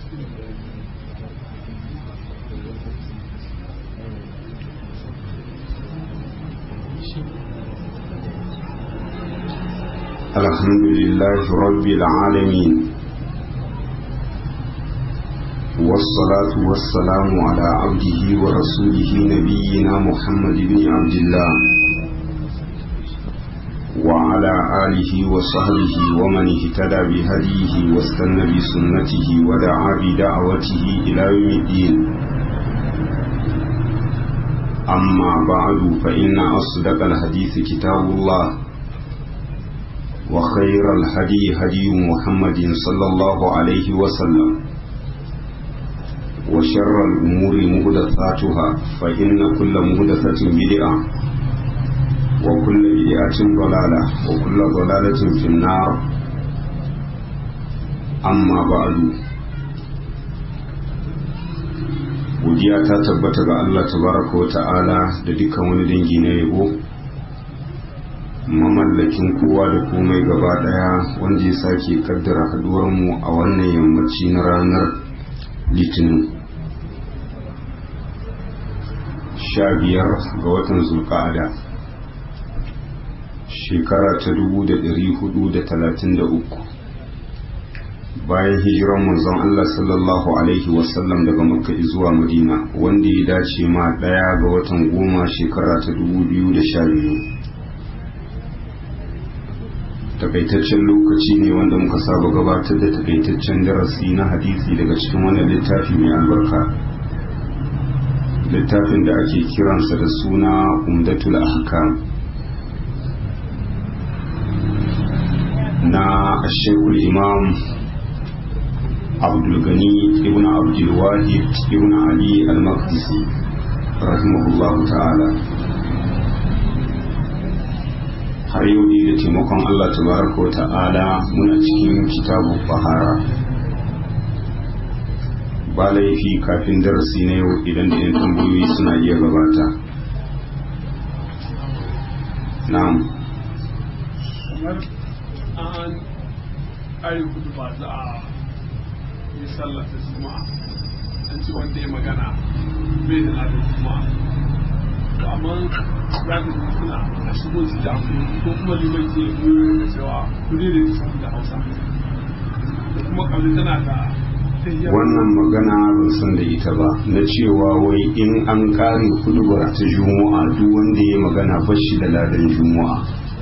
الحمد لله رب العالمين والصلاة والسلام على عبده ورسوله نبينا محمد بن عبد الله وعلى آله وصحبه ومن اهتدى بهديه واستنى بسنته ودعا بدعوته إلى يوم الدين أما بعد فإن أصدق الحديث كتاب الله وخير الهدي هدي محمد صلى الله عليه وسلم وشر الأمور مهدثاتها فإن كل مهدثة بدعة وكل بدعة ضلالة وكل ضلالة في النار أما بعد godiya ta tabbata ga Allah tabaraka wa ta'ala da dukkan wani dangi na yabo mamallakin kowa da komai gaba daya wanda ya sake kaddara haduwarmu a wannan yammaci na ranar litinin sha biyar ga watan zulka'ada shekara ta dubu da dari hudu da talatin da uku bayan hijiran manzon Allah sallallahu alaihi wasallam daga makka zuwa madina wanda ya dace ma daya ga watan goma shekara ta dubu biyu da sha biyu takaitaccen lokaci ne wanda muka saba gabatar da takaitaccen darasi na hadisi daga cikin wannan littafi mai albarka littafin da ake kiransa da suna umdatul ahkam na ashekul imam abdulgani ibn abdulwahid ibn ali al-maqdisi rahimahullahu ta'ala har yau ne da taimakon Allah tabaraka wa ta'ala muna cikin kitabu fahara ba laifi kafin darasi na yau idan da 'yan tambayoyi suna iya gabata na'am an ƙari kudu ba za a yi sallata juma'a an ce wanda ya magana bai da ladar juma'a amma za ka ji suna a shigo su da ko kuma liman ke yi da cewa kudi da su da hausa da kuma kalli tana da wannan magana ban san da ita ba na cewa wai in an kare hudubar ta juma'a duk wanda ya magana bashi da ladan juma'a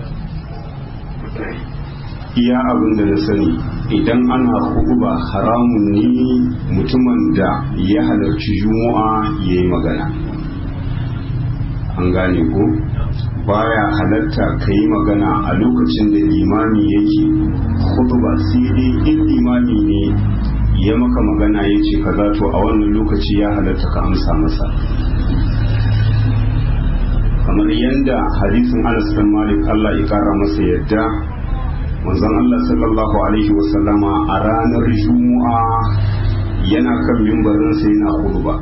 iya abin da na sani idan ana huduba haramun ne mutumin da ya halarci juma'a ya yi magana an gane ko baya halatta ka yi magana a lokacin da limami yake ba sai dai in limami ne ya maka magana ya ce ka to a wannan lokaci ya halatta ka amsa masa kamar yadda hadisin anas bin malik Allah ya kara masa yadda manzon Allah sallallahu alaihi wasallama a ranar juma'a yana kan mimbarinsa yana khutba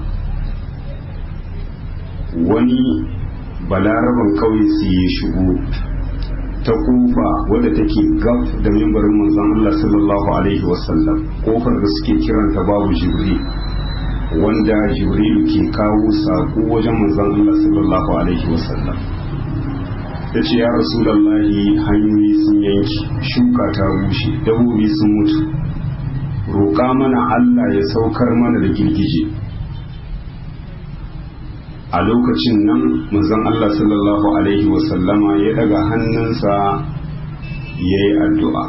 wani balaraban kauye su yi shigo ta kofa wadda take gab da mimbarin manzon Allah sallallahu alaihi wasallam kofar da suke kiranta babu jibril wanda jibril ke kawo sako wajen manzon Allah sallallahu alaihi wasallam ya ce ya rasulallahi hanyoyi sun yanki shuka ta bushe dabobi sun mutu roƙa mana Allah ya saukar mana da girgije a lokacin nan manzon Allah sallallahu alaihi wasallama ya daga hannunsa ya yi addu'a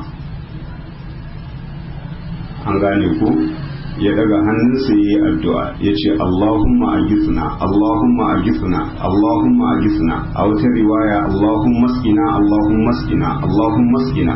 an gane ku ya daga hannunsa ya yi addu'a ya ce Allahumma agifna Allahumma agifna Allahumma agifna a wata riwaya Allahumma skina Allahumma skina Allahumma skina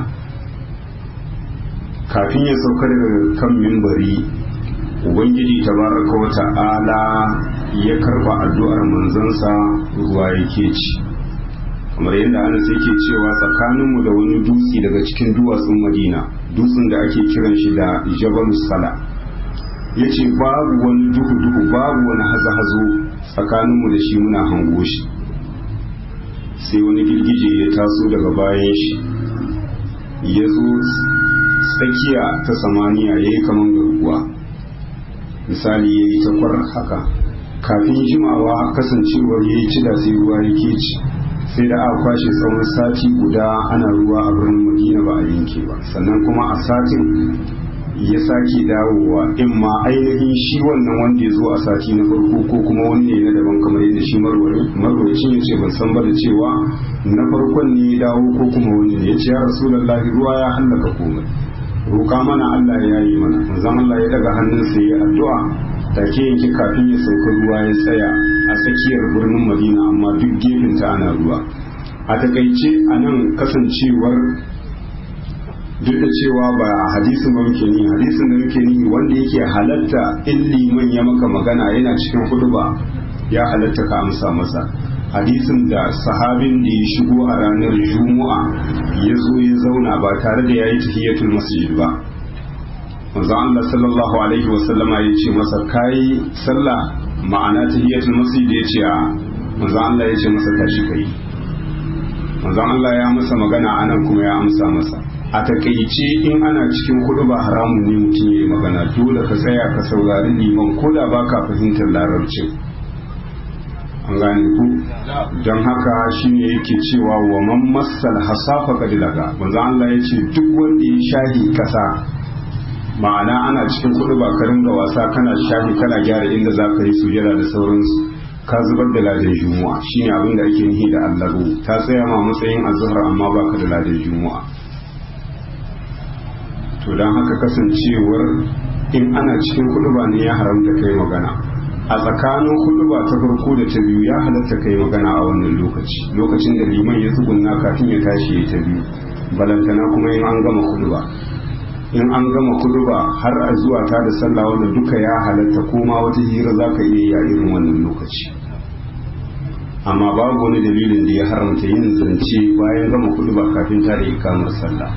kafin ya sauka daga kan mimbari ubangiji tabaraka wa ta'ala ya karba addu'ar manzansa ruwa yake ci kamar yadda ana sai ke cewa tsakaninmu da wani dutse daga cikin duwatsun madina dutsen da ake kiran shi da jabal sala ya ce babu wani duhu-duhu babu wani hazo-hazo tsakaninmu da shi muna hango shi sai wani girgije ya taso daga bayan shi ya zo tsakiya ta samaniya ya yi kaman garkuwa misali ya yi takwar haka kafin jimawa kasancewar ya yi cida sai ruwa ya ke ci sai da aka kwashe tsawon sati guda ana ruwa a birnin madina ba a yanke ba sannan kuma a satin ya sake dawowa in ma ainihin shi wannan wanda ya zo a sati na farko ko kuma wani ne na daban kamar yadda shi marwacin ya ce ban san ba da cewa na farkon ne ya dawo ko kuma wani ne ya ce ya rasulallahi ruwa ya hallaka komai roƙa mana Allah ya yi mana manzon Allah ya daga hannunsa ya addu'a take yanke kafin ya sauka ruwa ya tsaya a tsakiyar birnin Madina amma duk gefen ta ana ruwa a takaice a nan kasancewar duk da cewa ba hadisin ba muke ni hadisin da muke ni wanda yake halatta in liman ya maka magana yana cikin huduba ya halatta ka amsa masa hadisin da sahabin da ya shigo a ranar juma'a ya zo ya zauna ba tare da ya yi tahiyatul masjid ba manzo Allah sallallahu alaihi wa sallama ya ce masa kai sallah ma'ana tahiyatul masjid ya ce a manzo Allah ya ce masa tashi kai manzo Allah ya masa magana anan kuma ya amsa masa a takaice in ana cikin hudu ba haramun ne mutum ya yi magana dole ka tsaya ka saurari liman ko da baka fahimtar larabcin an gane ku don haka shine yake cewa wa man massal hasafa kadilaga manzo Allah ya ce duk wanda ya shahi kasa ma'ana ana cikin kudu ba karin da wasa kana shahi kana gyara inda za ka yi sujada da sauransu ka zubar da ladan juma'a shine abin da ake nihi da allahu ta tsaya ma matsayin azhar amma baka da ladan juma'a to don haka kasancewar in ana cikin kudu ba ne ya haramta kai magana a tsakanin huduba ta farko da ta biyu ya halatta kai magana a wannan lokaci lokacin da liman ya tsugunna kafin ya tashi ya ta biyu balantana kuma in an gama huduba in an gama huduba har a zuwa ta da sallah wanda duka ya halatta koma wata hira za ka iya ya irin wannan lokaci amma babu wani dalilin da ya haramta yin zance bayan gama huduba kafin ta da ikamar sallah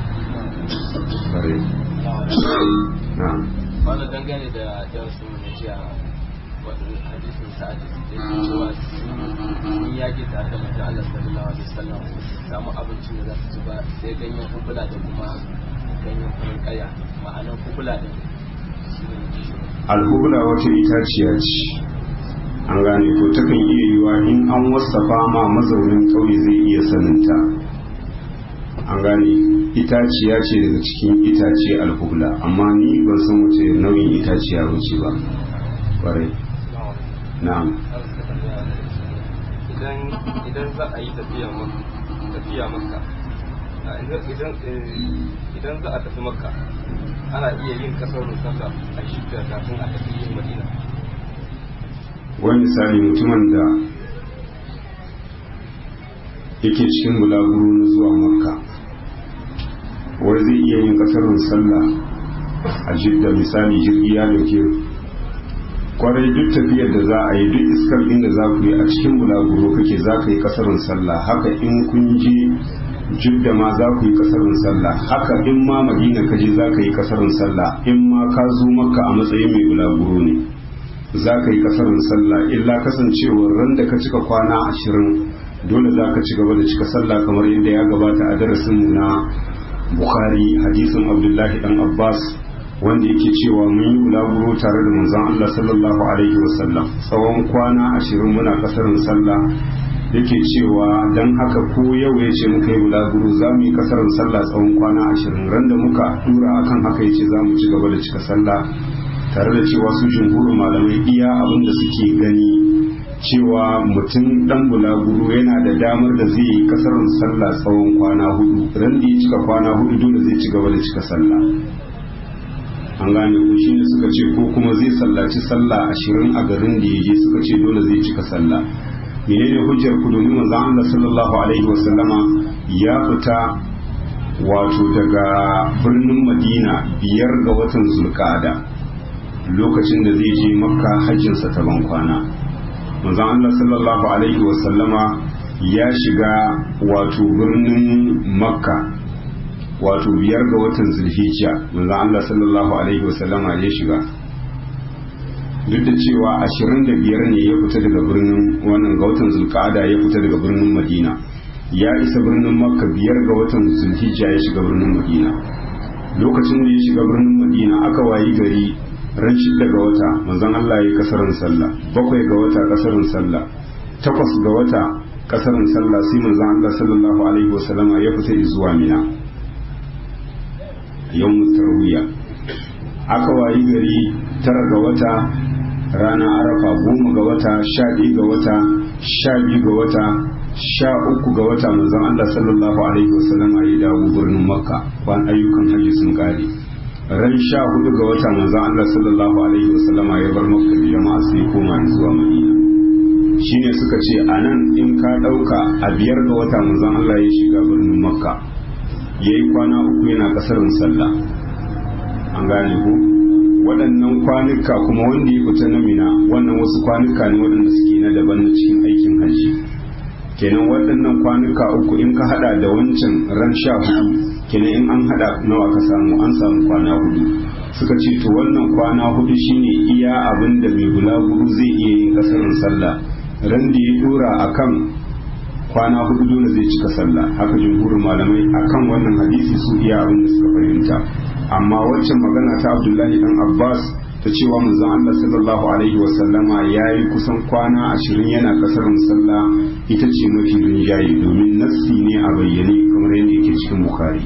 wanda dangane da darasin na jiya hadisin sa'ad da ke cewa sun yaƙi tare da manzo Allah sallallahu alaihi wasallam samu abincin da za su ci ba sai ganyen kukula da kuma ganyen farin kaya ma'anar kukula din alhubla wata itaciya ce an gane ko takan iya yiwa in an wasafa ma mazaunin ƙauye zai iya saninta an gane itaciya ce daga cikin itace alhubla amma ni ban san wace nau'in itaciya wuce ba kwarai na'am idan za a yi tafiya maka idan za a tafi maka ana iya yin kasar sallah a shidda kafin a tafi yin madina wani misali mutumin da yake cikin bulaguro na zuwa makka wai zai iya yin kasarun sallah a jidda misali jirgi ya dauke kwarai duk tafiyar da za a yi duk iskar inda za ku yi a cikin bulaguro kake za ka yi kasarun sallah haka in kun je jidda ma za ku yi kasarun sallah haka in ma madina ka je za ka yi kasarun sallah in ma ka zo makka a matsayin mai bulaguro ne za ka yi kasarun sallah illa kasancewar ran da ka cika kwana ashirin dole za ka ci gaba da cika sallah kamar yadda ya gabata a darasinmu na bukhari hadisin abdullahi dan abbas wanda yake cewa mun yi bulaguro tare da manzon allah sallallahu alaihi wasallam tsawon kwana ashirin muna kasarin sallah yake cewa don haka ko yau ya ce muka yi bulaguro za mu yi kasarin sallah tsawon kwana ashirin ran da muka dura akan haka ya ce za mu ci gaba da cika sallah tare da cewa su jumhurin malamai iya abin da suke gani cewa mutum dan bulaguro yana da damar da zai yi kasarin sallah tsawon kwana hudu ran da ya cika kwana hudu dole zai ci gaba da cika sallah an gane ko shine suka ce ko kuma zai sallaci sallah ashirin a garin da ya je suka ce dole zai cika sallah menene hujjar ku domin manzon Allah sallallahu alaihi wasallama ya fita wato daga birnin Madina biyar ga watan Zulqa'ada lokacin da zai je Makka hajjinsa ta ban kwana manzon Allah sallallahu alaihi wasallama ya shiga wato birnin Makka wato biyar ga watan Zulhijja manzon Allah sallallahu alaihi wasallama ya shiga duk da cewa ashirin da biyar ne ya fita daga birnin wannan ga watan zulka'ada ya fita daga birnin madina ya isa birnin makka biyar ga watan zulhijja ya shiga birnin madina lokacin da ya shiga birnin madina aka wayi gari ran shida ga wata manzon Allah ya kasarin sallah bakwai ga wata kasarin sallah takwas ga wata kasarin sallah sai manzon Allah sallallahu alaihi wasallama ya fita zuwa mina yawmut tarwiya aka wayi gari tara ga wata rana arafa goma ga wata sha ɗaya ga wata sha biyu ga wata sha uku ga wata manzon Allah sallallahu alaihi wasallam ya dawo birnin makka kwan ayyukan hajji sun kare ran sha hudu ga wata manzon Allah sallallahu alaihi wasallam ya bar makka da jama'a sai koma zuwa madina shine suka ce anan in ka dauka a biyar ga wata manzon Allah ya shiga birnin makka yayi kwana uku yana kasarin sallah an gane ko waɗannan kwanuka kuma wanda ya fita na mina wannan wasu kwanuka ne waɗanda suke na daban na cikin aikin hajji kenan waɗannan kwanuka uku in ka hada da wancan ran sha hudu kenan in an hada nawa ka samu an samu kwana hudu suka ce to wannan kwana hudu shine iya abin da mai bulaguro zai iya yin kasarin sallah ran da ya dora akan kwana hudu dole zai cika sallah haka jumhurin malamai akan wannan hadisi su iya abin da suka fahimta amma waccan magana ta abdullahi dan abbas ta cewa manzon Allah sallallahu alaihi wasallama ya yi kusan kwana ashirin yana kasar sallah ita ce mafi rinjaye domin nassi ne a bayyane kamar yadda yake cikin bukari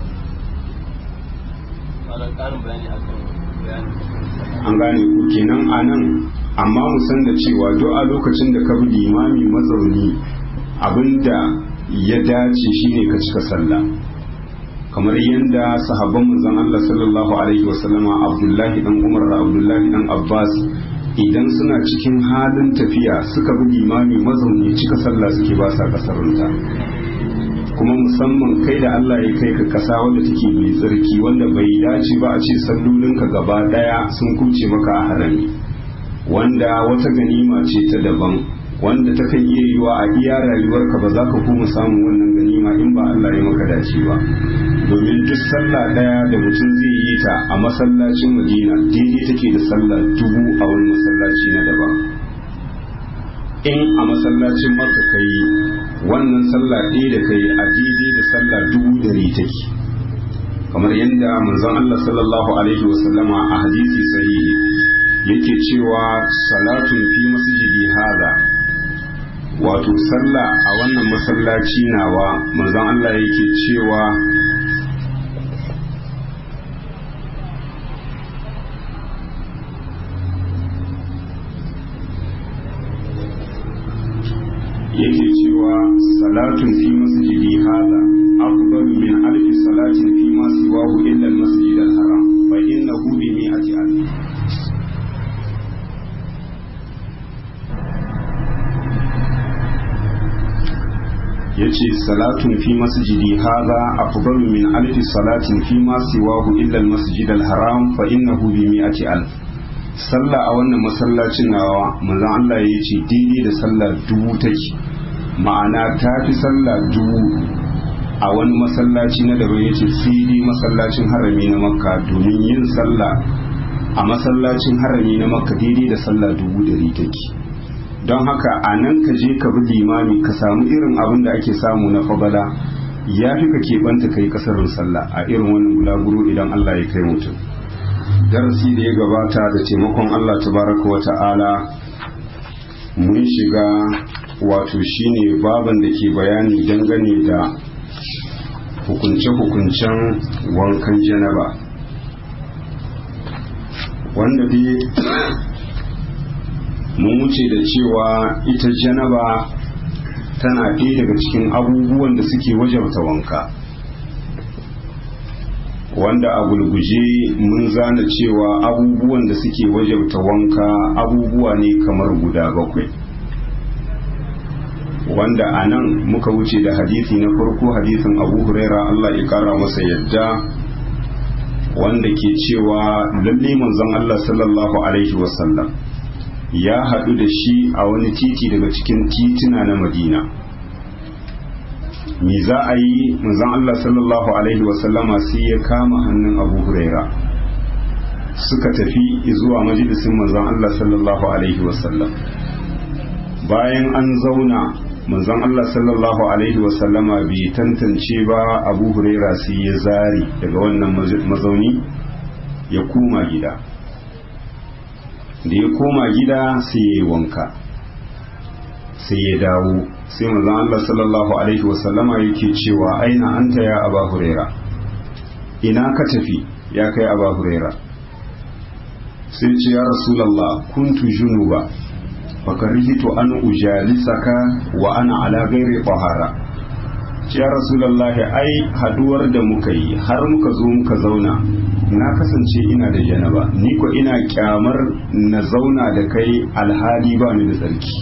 an gane ku kenan a nan amma mu san da cewa duk a lokacin da ka bi limami mazauni abinda ya dace shine ka cika sallah kamar yadda sahabban manzon Allah sallallahu alaihi wasallama Abdullahi dan Umar da Abdullahi dan Abbas idan suna cikin halin tafiya suka bi limami mazauni cika sallah suke ba sa kasarunta kuma musamman kai da Allah ya kai ka kasa wanda take mai tsarki wanda bai dace ba a ce sallolinka gaba daya sun kuce maka a harami wanda wata ganima ce ta daban wanda ta kan iya yiwa a iya rayuwarka ba za ka kuma samun wannan ganima in ba Allah ya maka dace ba domin duk sallah daya da mutum zai yi ta a masallacin Madina daidai take da sallah dubu a wani masallaci na daban in a masallacin Makka kai wannan sallah ɗaya da kai a daidai da sallah dubu dari take kamar yadda manzon Allah sallallahu alaihi wasallama a hadisi sahihi yake cewa salatun fi masjidi hada wato sallah a wannan masallaci nawa manzon Allah yake cewa yake cewa salatun fi masjidi hada afdalu min alfi salatin fi ma siwahu illa al-masjid al-haram fa innahu bi mi'ati alf yace salatun fi masjidi hadha afdalu min alfi salatin fi ma siwahu illa al-masjid al-haram fa innahu bi mi'ati alf sallah a wannan masallacin nawa manzon Allah ya ce daidai da sallah dubu take ma'ana ta fi sallah dubu a wani masallaci na daban ya ce sai dai masallacin harami na makka domin yin sallah a masallacin harami na makka daidai da sallah dubu dari take don haka a nan ka je ka bi limami ka samu irin abin da ake samu na fabala ya fi ka keɓanta ka yi ƙasarin sallah a irin wannan bulaguro idan Allah ya kai mutum darasi da ya gabata da taimakon Allah tabaraka wa ta'ala mun shiga wato shine baban da ke bayani dangane da hukunce-hukuncen wankan janaba wanda dai mun wuce da cewa ita janaba tana ɗaya daga cikin abubuwan da suke wajabta wanka wanda a gulguje mun zana cewa abubuwan da suke wajabta wanka abubuwa ne kamar guda bakwai wanda a nan muka wuce da hadisi na farko hadisin abu huraira Allah ya kara masa yadda wanda ke cewa lalle manzon Allah sallallahu alaihi wasallam ya haɗu da shi a wani titi daga cikin titina na madina me za a yi manzon Allah sallallahu alaihi wasallama sai ya kama hannun abu huraira suka tafi zuwa majalisin manzon Allah sallallahu alaihi wasallam bayan an zauna manzon Allah sallallahu alaihi wasallama bai tantance ba abu huraira sai ya zari daga wannan mazauni ya koma gida da ya koma gida sai ya yi wanka sai ya dawo sai manzon Allah sallallahu alaihi wasallama yake cewa aina anta ya aba huraira ina ka tafi ya kai aba huraira sai ce ya rasulallah kuntu junuba fakarihitu an ujalisaka wa ana ala gairi tahara ya rasulallah ai haduwar da muka yi har muka zo muka zauna na kasance ina da janaba ni ko ina kyamar na zauna da kai alhali ba ni da tsarki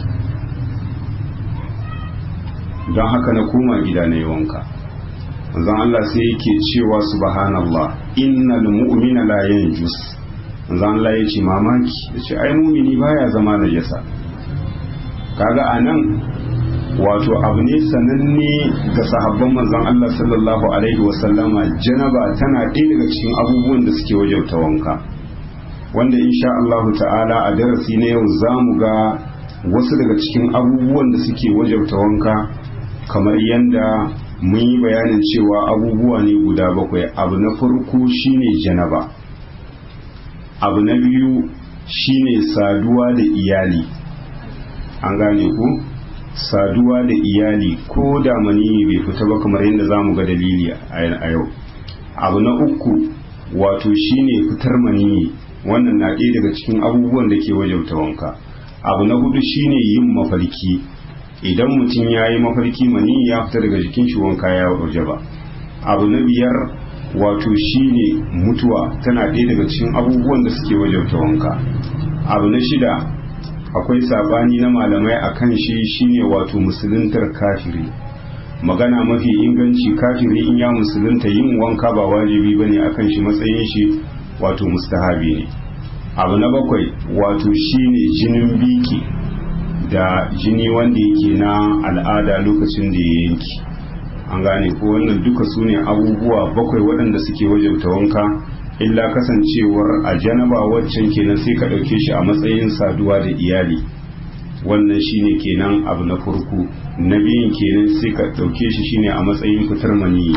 don haka na koma gida na yi wanka manzon Allah sai yake cewa subhanallah innal mu'mina la yanjus manzon Allah ya ce mamaki ya ce ai mumini baya zama najasa kaga anan wato abu ne sananne ga sahabban manzon Allah sallallahu alaihi wasallama janaba tana ɗaya daga cikin abubuwan da suke wajauta wanka wanda insha Allah ta'ala a darasi na yau za mu ga wasu daga cikin abubuwan da suke wajauta wanka kamar yadda mun yi bayanin cewa abubuwa ne guda bakwai abu na farko shine janaba abu na biyu shine saduwa da iyali an gane ku saduwa da iyali ko da maniyi bai fita ba kamar yadda za mu ga dalili a yau abu na uku wato shine fitar maniyi wannan na ɗaya daga cikin abubuwan da ke wajauta wanka abu na hudu shine yin mafarki idan mutum ya yi mafarki mani ya fita daga jikin shi wanka ya waje ba abu na biyar wato shine mutuwa tana ɗaya daga cikin abubuwan da suke wajauta wanka abu na shida akwai sabani na malamai a kan shi shine wato musuluntar kafiri magana mafi inganci kafiri in ya musulunta yin wanka ba wajibi bane akan shi matsayin shi wato mustahabi ne abu na bakwai wato shine jinin biki da jini wanda yake na al'ada lokacin da ya yanki an gane ko wannan duka su ne abubuwa bakwai waɗanda suke wajabta wanka illa kasancewar a janaba waccan kenan sai ka ɗauke shi a matsayin saduwa da iyali wannan shine kenan abu na farko na biyun kenan sai ka ɗauke shi shine a matsayin fitar maniyi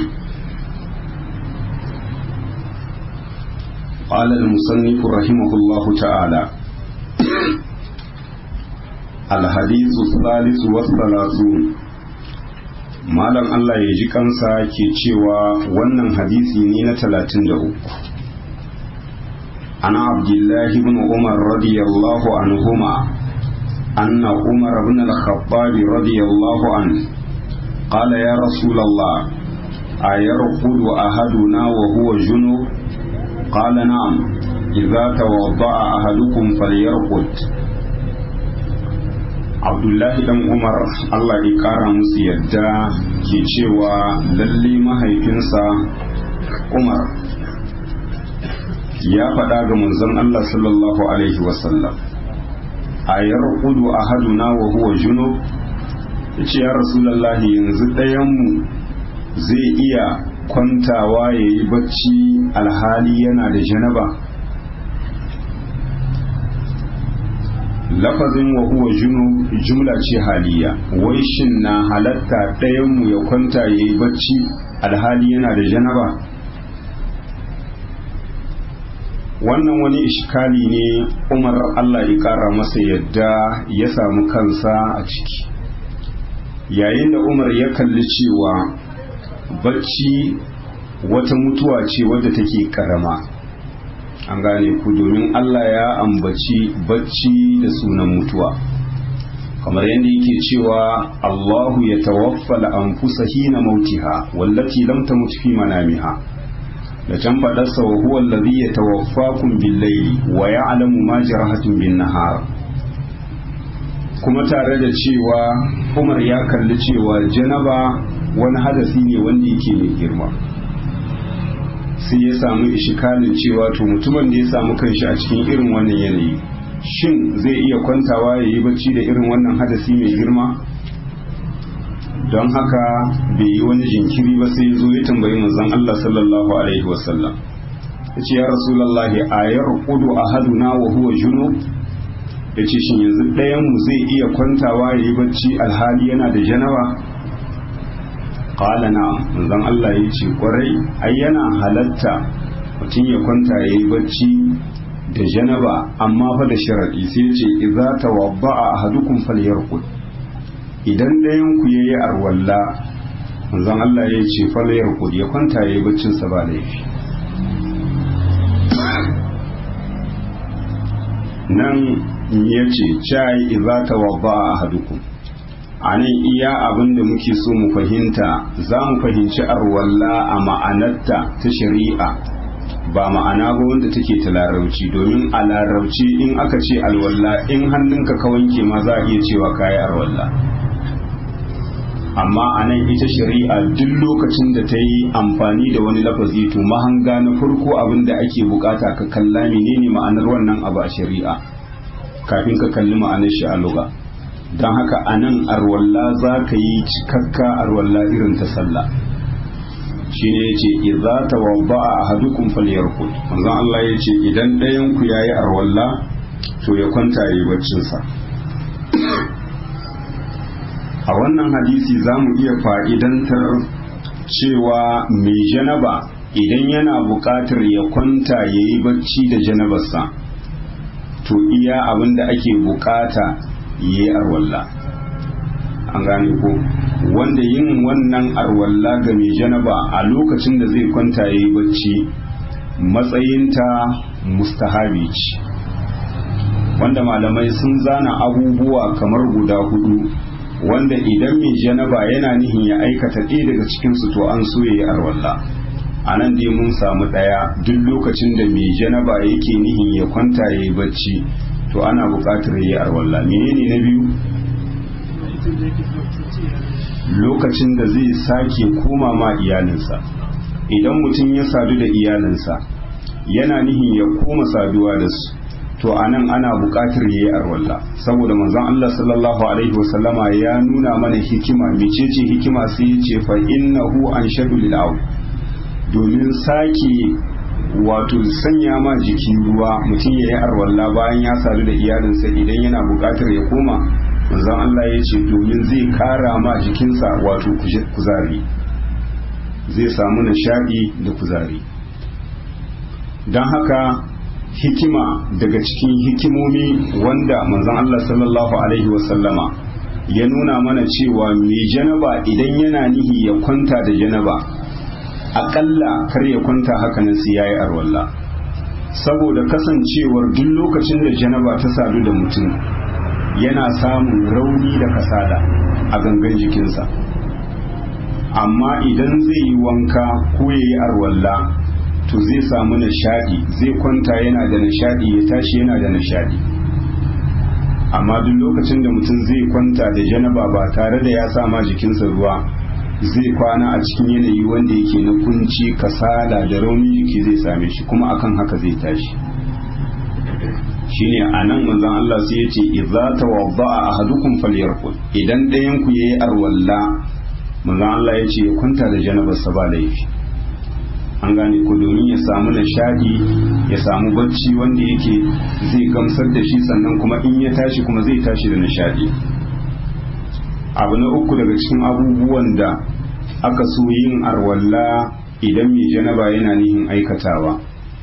قال المصنف رحمه الله تعالى الحديث الثالث والثلاثون malam Allah ya ji kansa ke cewa wannan hadisi ne na talatin da uku ana abdullahi ibn umar radiyallahu anhuma anna umar ibn al-khattab radiyallahu an qala ya rasulullah ayarqudu ahaduna wa huwa junub qala na'am idza tawadda'a ahadukum falyarqud abdullahi dan umar allah ya kara musu yadda ke cewa lalle mahaifinsa umar ya faɗa ga manzon allah sallallahu alaihi wasallam a yarqudu ahaduna wa huwa junub yace ya rasulullahi yanzu ɗayanmu zai iya kwantawa ya yi bacci alhali yana da janaba lafazin wa huwa junu jumla ce haliya wai shin na halatta ɗayanmu ya kwanta ya yi bacci alhali yana da janaba wannan wani ishkali ne umar allah ya ƙara masa yadda ya samu kansa a ciki yayin da umar ya kalli cewa bacci wata mutuwa ce wadda take ƙarama an gane ku domin Allah ya ambaci bacci da sunan mutuwa kamar yadda yake cewa Allahu ya tawaffala anfusa hina mautiha wallati lam tamut fi manamiha da can fadarsa wa huwa alladhi yatawaffakum bil-layli wa ya'lamu ma jarahatum bin-nahar kuma tare da cewa Umar ya kalli cewa janaba wani hadasi ne wanda yake mai girma sai ya samu ishikalin cewa to mutumin da ya samu kanshi a cikin irin wannan yanayi shin zai iya kwantawa ya yi bacci da irin wannan hadasi mai girma don haka bai yi wani jinkiri ba sai zo ya tambayi manzon Allah sallallahu alaihi wasallam ya ce ya rasulallahi a yar kudu a haduna wa huwa juno ya ce shin yanzu ɗayanmu zai iya kwantawa ya yi bacci alhali yana da janaba qala na'am manzon Allah ya ce kwarai ai yana halatta mutum ya kwanta ya yi bacci da janaba amma fa da sharadi sai ce idza tawadda'a ahadukum falyarqud idan ɗayan ku yayi arwalla manzon Allah ya ce falyarqud ya kwanta yayi baccin sa ba laifi nan ya ce cai idza tawadda'a ahadukum a nan iya abin da muke so mu fahimta za mu fahimci arwalla a ma'anarta ta shari'a ba ma'ana ba wanda take ta larauci domin a larauci in aka ce alwalla in hannunka ka wanke ma za a iya cewa kayi arwalla amma a nan ita shari'a duk lokacin da ta yi amfani da wani lafazi to mahanga na farko abin da ake bukata ka kalla menene ma'anar wannan abu a shari'a kafin ka kalli ma'anar shi a lugha don haka a nan arwalla za ka yi cikakka arwalla irin ta sallah shi ne ya ce idza tawabba a ahadukum falyarqud manzon Allah ya ce idan ɗayan ku yayi arwalla to ya kwanta yayi baccin sa a wannan hadisi za mu iya fa'idantar cewa mai janaba idan yana buƙatar ya kwanta ya yi bacci da janabarsa to iya abin da ake buƙata yi arwalla an gane ko wanda yin wannan arwalla ga mai janaba a lokacin da zai kwanta ya yi bacci matsayinta mustahabi ce wanda malamai sun zana abubuwa kamar guda hudu wanda idan mai janaba yana nihin ya aikata ɗaya daga cikinsu to an so ya yi arwalla a nan dai mun samu ɗaya duk lokacin da mai janaba yake nihin ya kwanta ya yi bacci to ana buƙatar yi arwalla menene na biyu lokacin da zai sake koma ma iyalinsa idan mutum ya sadu da iyalinsa yana nihin ya koma saduwa da su to anan ana buƙatar yi arwalla saboda manzon Allah sallallahu alaihi wasallama ya nuna mana hikima mecece hikima sai ya ce fa innahu anshadu lil domin sake wato sanya ma jiki ruwa mutum ya yi arwalla bayan ya sadu da iyalinsa idan yana buƙatar ya koma manzon Allah ya ce domin zai kara ma jikinsa wato kuzari zai samu nishaɗi da kuzari don haka hikima daga cikin hikimomi wanda manzon Allah sallallahu alaihi wasallama ya nuna mana cewa mai janaba idan yana nihi ya kwanta da janaba aƙalla kar ya kwanta hakanan sai yayi arwalla saboda kasancewar duk lokacin da janaba ta sadu da mutum yana samun rauni da kasala a gangan jikinsa amma idan zai yi wanka ko ya yi arwalla to zai samu nishadi zai kwanta yana da nishadi ya tashi yana da nishadi amma duk lokacin da mutum zai kwanta da janaba ba tare da ya sama jikinsa ruwa zai kwana a cikin yanayi wanda yake na kunci kasala da raunin jiki zai same shi kuma akan haka zai tashi shine anan manzon Allah sai ya ce idza tawadda'a ahadukum falyarqud idan ɗayan ku yayi arwalla manzon Allah ya ce ya kwanta da janabar sa ba laifi an gane ko domin ya samu nishadi ya samu bacci wanda yake zai gamsar da shi sannan kuma in ya tashi kuma zai tashi da nishadi abu na uku daga cikin abubuwan da aka so yin arwalla idan mai janaba yana nihin aikatawa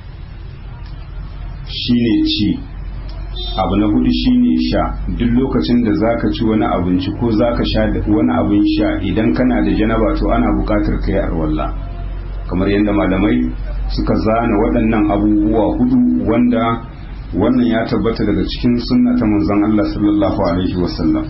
shine ci abu na hudu shine sha duk lokacin da zaka ci wani abinci ko zaka sha wani abin sha idan kana da janaba to ana bukatar ka yi arwalla kamar yadda malamai suka zana waɗannan abubuwa hudu wanda wannan ya tabbata daga cikin sunna ta manzon Allah sallallahu alaihi wasallam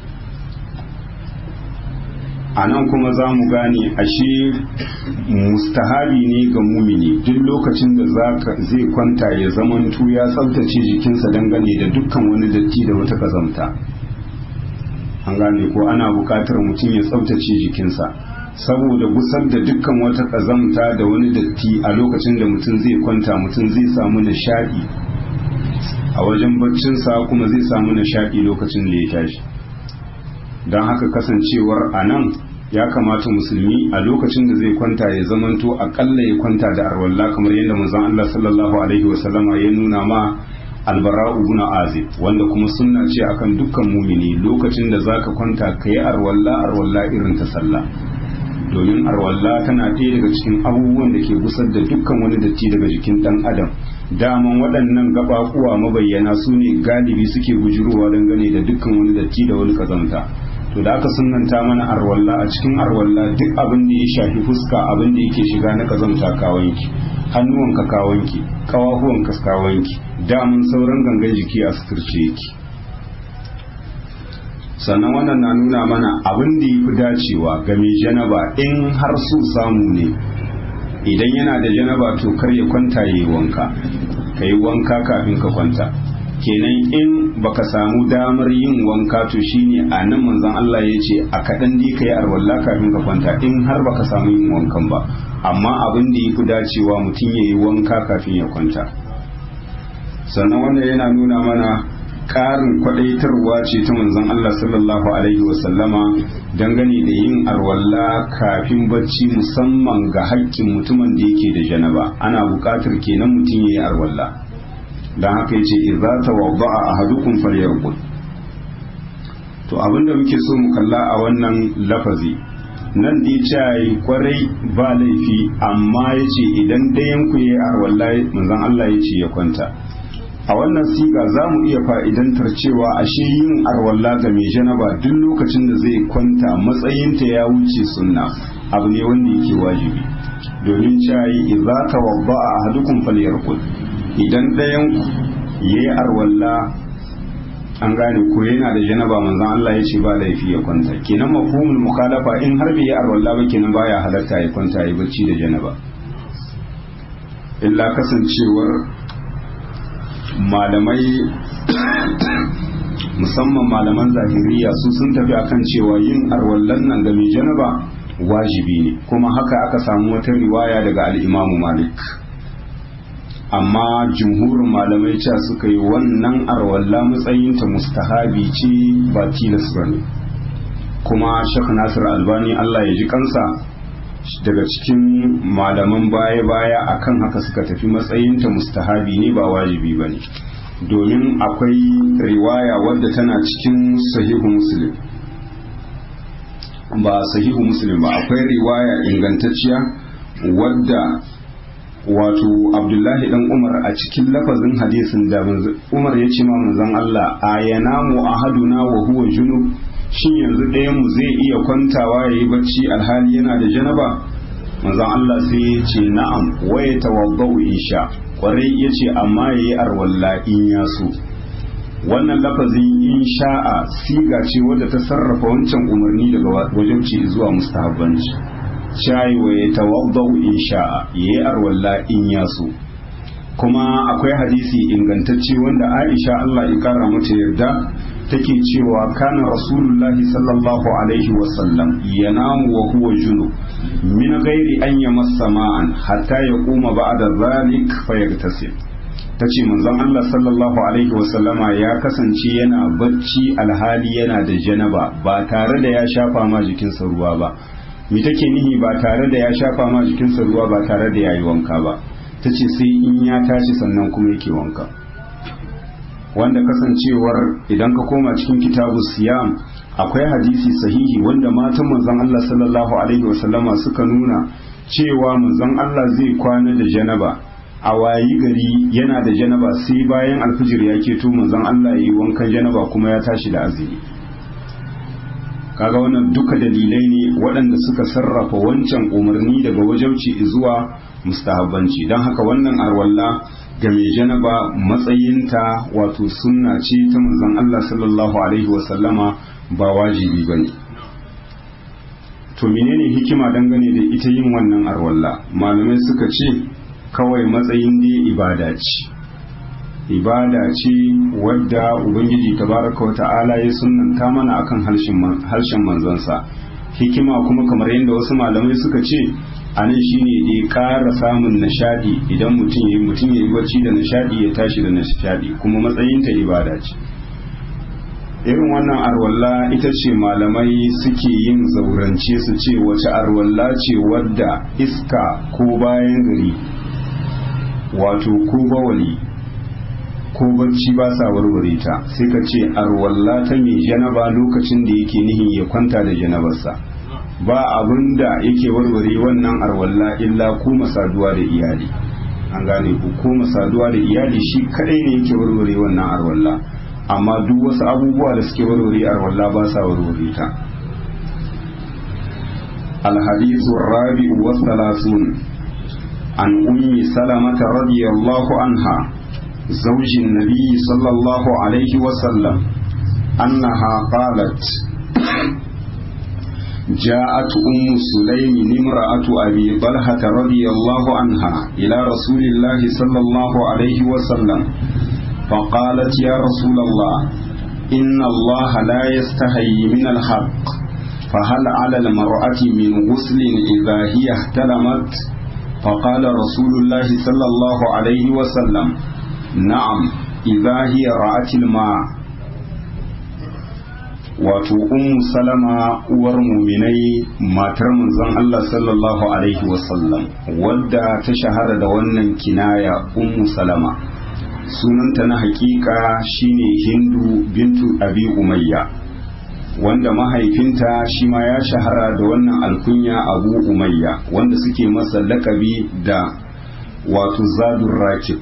a nan kuma za mu gane ashe mustahabi ne ga mumini duk lokacin da zai kwanta ya zamantu ya tsabtace jikinsa dangane da dukkan wani datti da wata kazamta an gane ko ana buƙatar mutum ya tsabtace jikinsa saboda gusar da dukkan wata kazamta da wani datti a lokacin da mutum zai kwanta mutum zai samu nishaɗi a wajen baccinsa kuma zai samu nishaɗi lokacin da ya tashi don haka kasancewar a nan ya kamata musulmi a lokacin da zai kwanta ya zamanto akalla ya kwanta da arwalla kamar yadda manzon Allah sallallahu alaihi wasallama ya nuna ma albara'u ibn azib wanda kuma sunna ce akan dukkan mumini lokacin da zaka kwanta kai arwalla arwalla irin ta sallah domin arwalla tana ɗaya daga cikin abubuwan da ke gusar da dukkan wani datti daga jikin dan adam daman waɗannan gaɓaɓuwa mabayyana su ne galibi suke bujurowa dangane da dukkan wani datti da wani kazanta to da aka sunanta mana arwalla a cikin arwalla duk abin da ya shafi fuska abin da yake shiga na kazanta kawanki hannuwanka kawanki kawahuwanka kawanki damun sauran gangan jiki a suturce yake sannan wannan na nuna mana abin da ya fi dacewa ga mai janaba in har su samu ne idan yana da janaba to kar ya kwanta ya yi wanka ka yi wanka kafin ka kwanta kenan in baka samu damar yin wanka to shine a nan manzon Allah ya ce a kaɗan dai ka yi arwalla kafin ka kwanta in har baka samu yin wankan ba amma abin da ya fi dacewa mutum ya yi wanka kafin ya kwanta sannan wannan yana nuna mana ƙarin kwaɗaitarwa ce ta manzon Allah sallallahu alaihi wasallama dangane da yin arwalla kafin bacci musamman ga haƙƙin mutumin da yake da janaba ana buƙatar kenan mutum ya yi arwalla don haka yace idza tawadda'a ahadukum falyarqud to abinda muke so mu kalla a wannan lafazi nan dai ce kwarai ba laifi amma yace idan dayan ku yi arwallahi manzon Allah yace ya kwanta a wannan siga za mu iya fa'idantar cewa ashe yin arwalla ga mai janaba duk lokacin da zai kwanta matsayinta ya wuce sunna abu ne wanda yake wajibi domin cayi idza tawadda'a ahadukum falyarqud idan ɗayan ya yi arwalla an gane ko yana da janaba manzan Allah ya ce ba laifi ya kwanta kenan mafhumul mukhalafa in har bai yi arwalla ba kenan baya halarta ya kwanta ya bacci da janaba illa kasancewar malamai musamman malaman zahiriya su sun tafi akan cewa yin arwallan nan ga mai janaba wajibi ne kuma haka aka samu wata riwaya daga al'imamu malik amma jumhurin malamai cewa suka yi wannan arwalla matsayinta mustahabi ce ba tilas ba ne kuma shek nasir albani allah ya ji kansa daga cikin malaman baya-baya akan haka suka tafi matsayinta mustahabi ne ba wajibi ba ne domin akwai riwaya wadda tana cikin sahihu muslim ba sahihu muslim ba akwai riwaya ingantacciya wadda wato abdullahi dan umar a cikin lafazin hadisin da umar ya ce ma manzon Allah a yanamu ahaduna wa huwa junub shin yanzu ɗayan mu zai iya kwantawa yayi bacci alhali yana da janaba manzon Allah sai ya ce na'am wa yatawaddau isha kwarai ya ce amma yayi arwalla in ya so wannan lafazin in sha'a siga ce wadda ta sarrafa wancan umarni daga wajen ci zuwa mustahabbanci shayi wa ya tawaddau in sha'a yayi arwalla in ya so kuma akwai hadisi ingantacce wanda Aisha Allah ya kara mata yarda take cewa kana rasulullahi sallallahu alaihi wasallam yanamu wa huwa junub min ghairi an yamassa ma'an hatta yaquma ba'da dhalik fayaghtasil tace manzon Allah sallallahu alaihi wasallama ya kasance yana bacci alhali yana da janaba ba tare da ya shafa ma jikinsa ruwa ba me take nihi ba tare da ya shafa ma jikinsa ruwa ba tare da ya yi wanka ba ta ce sai in ya tashi sannan kuma yake wanka wanda kasancewar idan ka koma cikin kitabu siyam akwai hadisi sahihi wanda matan manzon Allah sallallahu alaihi wasallama suka nuna cewa manzon Allah zai kwana da janaba a wayi gari yana da janaba sai bayan alfijir ya keto manzon Allah ya yi wankan janaba kuma ya tashi da azumi kaga wannan duka dalilai ne waɗanda suka sarrafa wancan umarni daga wajauci zuwa mustahabbanci don haka wannan arwalla ga mai janaba matsayinta wato sunna ce ta manzon Allah sallallahu alaihi wasallama ba wajibi ba ne to menene hikima dangane da ita yin wannan arwalla malamai suka ce kawai matsayin dai ibada ce ibada ce wadda ubangiji tabaraka wa ta'ala ya sunnanta mana akan harshen manzansa hikima kuma kamar yadda wasu malamai suka ce a nan shine dai ƙara samun nishadi idan mutum ya yi mutum ya yi bacci da nishadi ya tashi da nishadi kuma matsayinta ibada ce irin wannan arwalla ita ce malamai suke yin zaurance su ce wace arwalla ce wadda iska ko bayan gari wato ko bawali ko bacci ba sa warware ta sai ka ce arwalla ta mai janaba lokacin da yake nihin ya kwanta da janabarsa ba abin da yake warware wannan arwalla illa kuma saduwa da iyali an gane ku ko saduwa da iyali shi kadai ne yake warware wannan arwalla amma duk wasu abubuwa da suke warware arwalla ba sa warware ta الحديث الرابع والثلاثون عن أم سلمة رضي الله عنها زوج النبي صلى الله عليه وسلم أنها قالت جاءت أم سليم امرأة أبي طلحة رضي الله عنها إلى رسول الله صلى الله عليه وسلم فقالت يا رسول الله إن الله لا يستحي من الحق فهل على المرأة من غسل إذا هي احتلمت فقال رسول الله صلى الله عليه وسلم نعم إذا هي رأت الماء wato ummu salama uwar muminai matar manzon Allah sallallahu alaihi wasallam wadda ta shahara da wannan kinaya ummu salama sunanta na hakika shine hindu bintu abi umayya wanda mahaifinta shi ma ya shahara da wannan alkunya abu umayya wanda suke masa lakabi da wato zadun rakib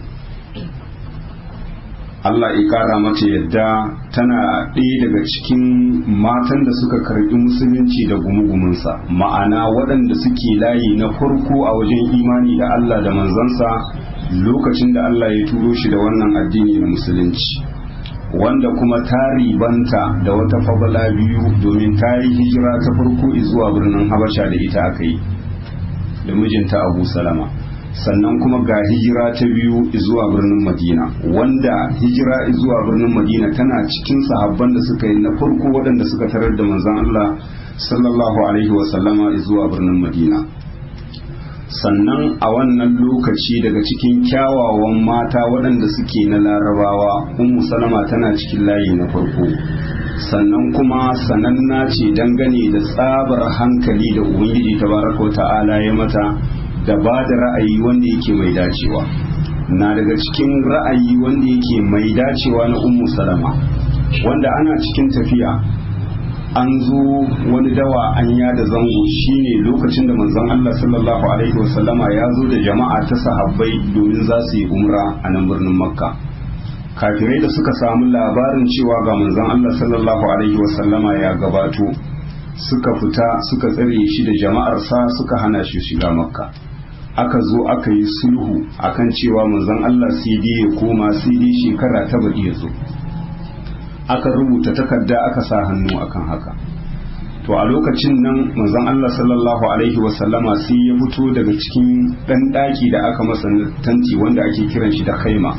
Allah ya kara mata yadda tana ɗaya daga cikin matan da suka karɓi musulunci da gumugumunsa ma'ana waɗanda suke layi na farko a wajen imani da Allah da manzansa lokacin da Allah ya turo shi da wannan addini na musulunci wanda kuma ta ribanta da wata fabala biyu domin ta yi hijira ta farko zuwa birnin habasha da ita aka yi da mijinta abu salama sannan kuma ga hijira ta biyu zuwa birnin madina wanda hijira zuwa birnin madina tana cikin sahabban da suka yi na farko waɗanda suka tarar da manzon Allah sallallahu alaihi wasallama zuwa birnin madina sannan a wannan lokaci daga cikin kyawawan mata waɗanda suke na larabawa ummu salama tana cikin layi na farko sannan kuma sananna ce dangane da tsabar hankali da ubangiji tabaraka wa ta'ala ya mata da ba da ra'ayi wanda yake mai dacewa na daga cikin ra'ayi wanda yake mai dacewa na ummu salama wanda ana cikin tafiya an zo wani dawa an yada zango shine lokacin da manzon Allah sallallahu alaihi wasallama ya zo da jama'a ta sahabbai domin za su yi umra a nan birnin makka kafirai da suka samu labarin cewa ga manzon Allah sallallahu alaihi wasallama ya gabato suka fita suka tsare shi da jama'arsa suka hana shi shiga makka aka zo aka yi sulhu akan cewa manzon Allah sai dai ya koma sai dai shekara ta baɗi ya zo aka rubuta takarda aka sa hannu akan haka to a lokacin nan manzon Allah sallallahu alaihi wasallama sai ya fito daga cikin ɗan ɗaki da aka masa tanti wanda ake kiran shi da khaima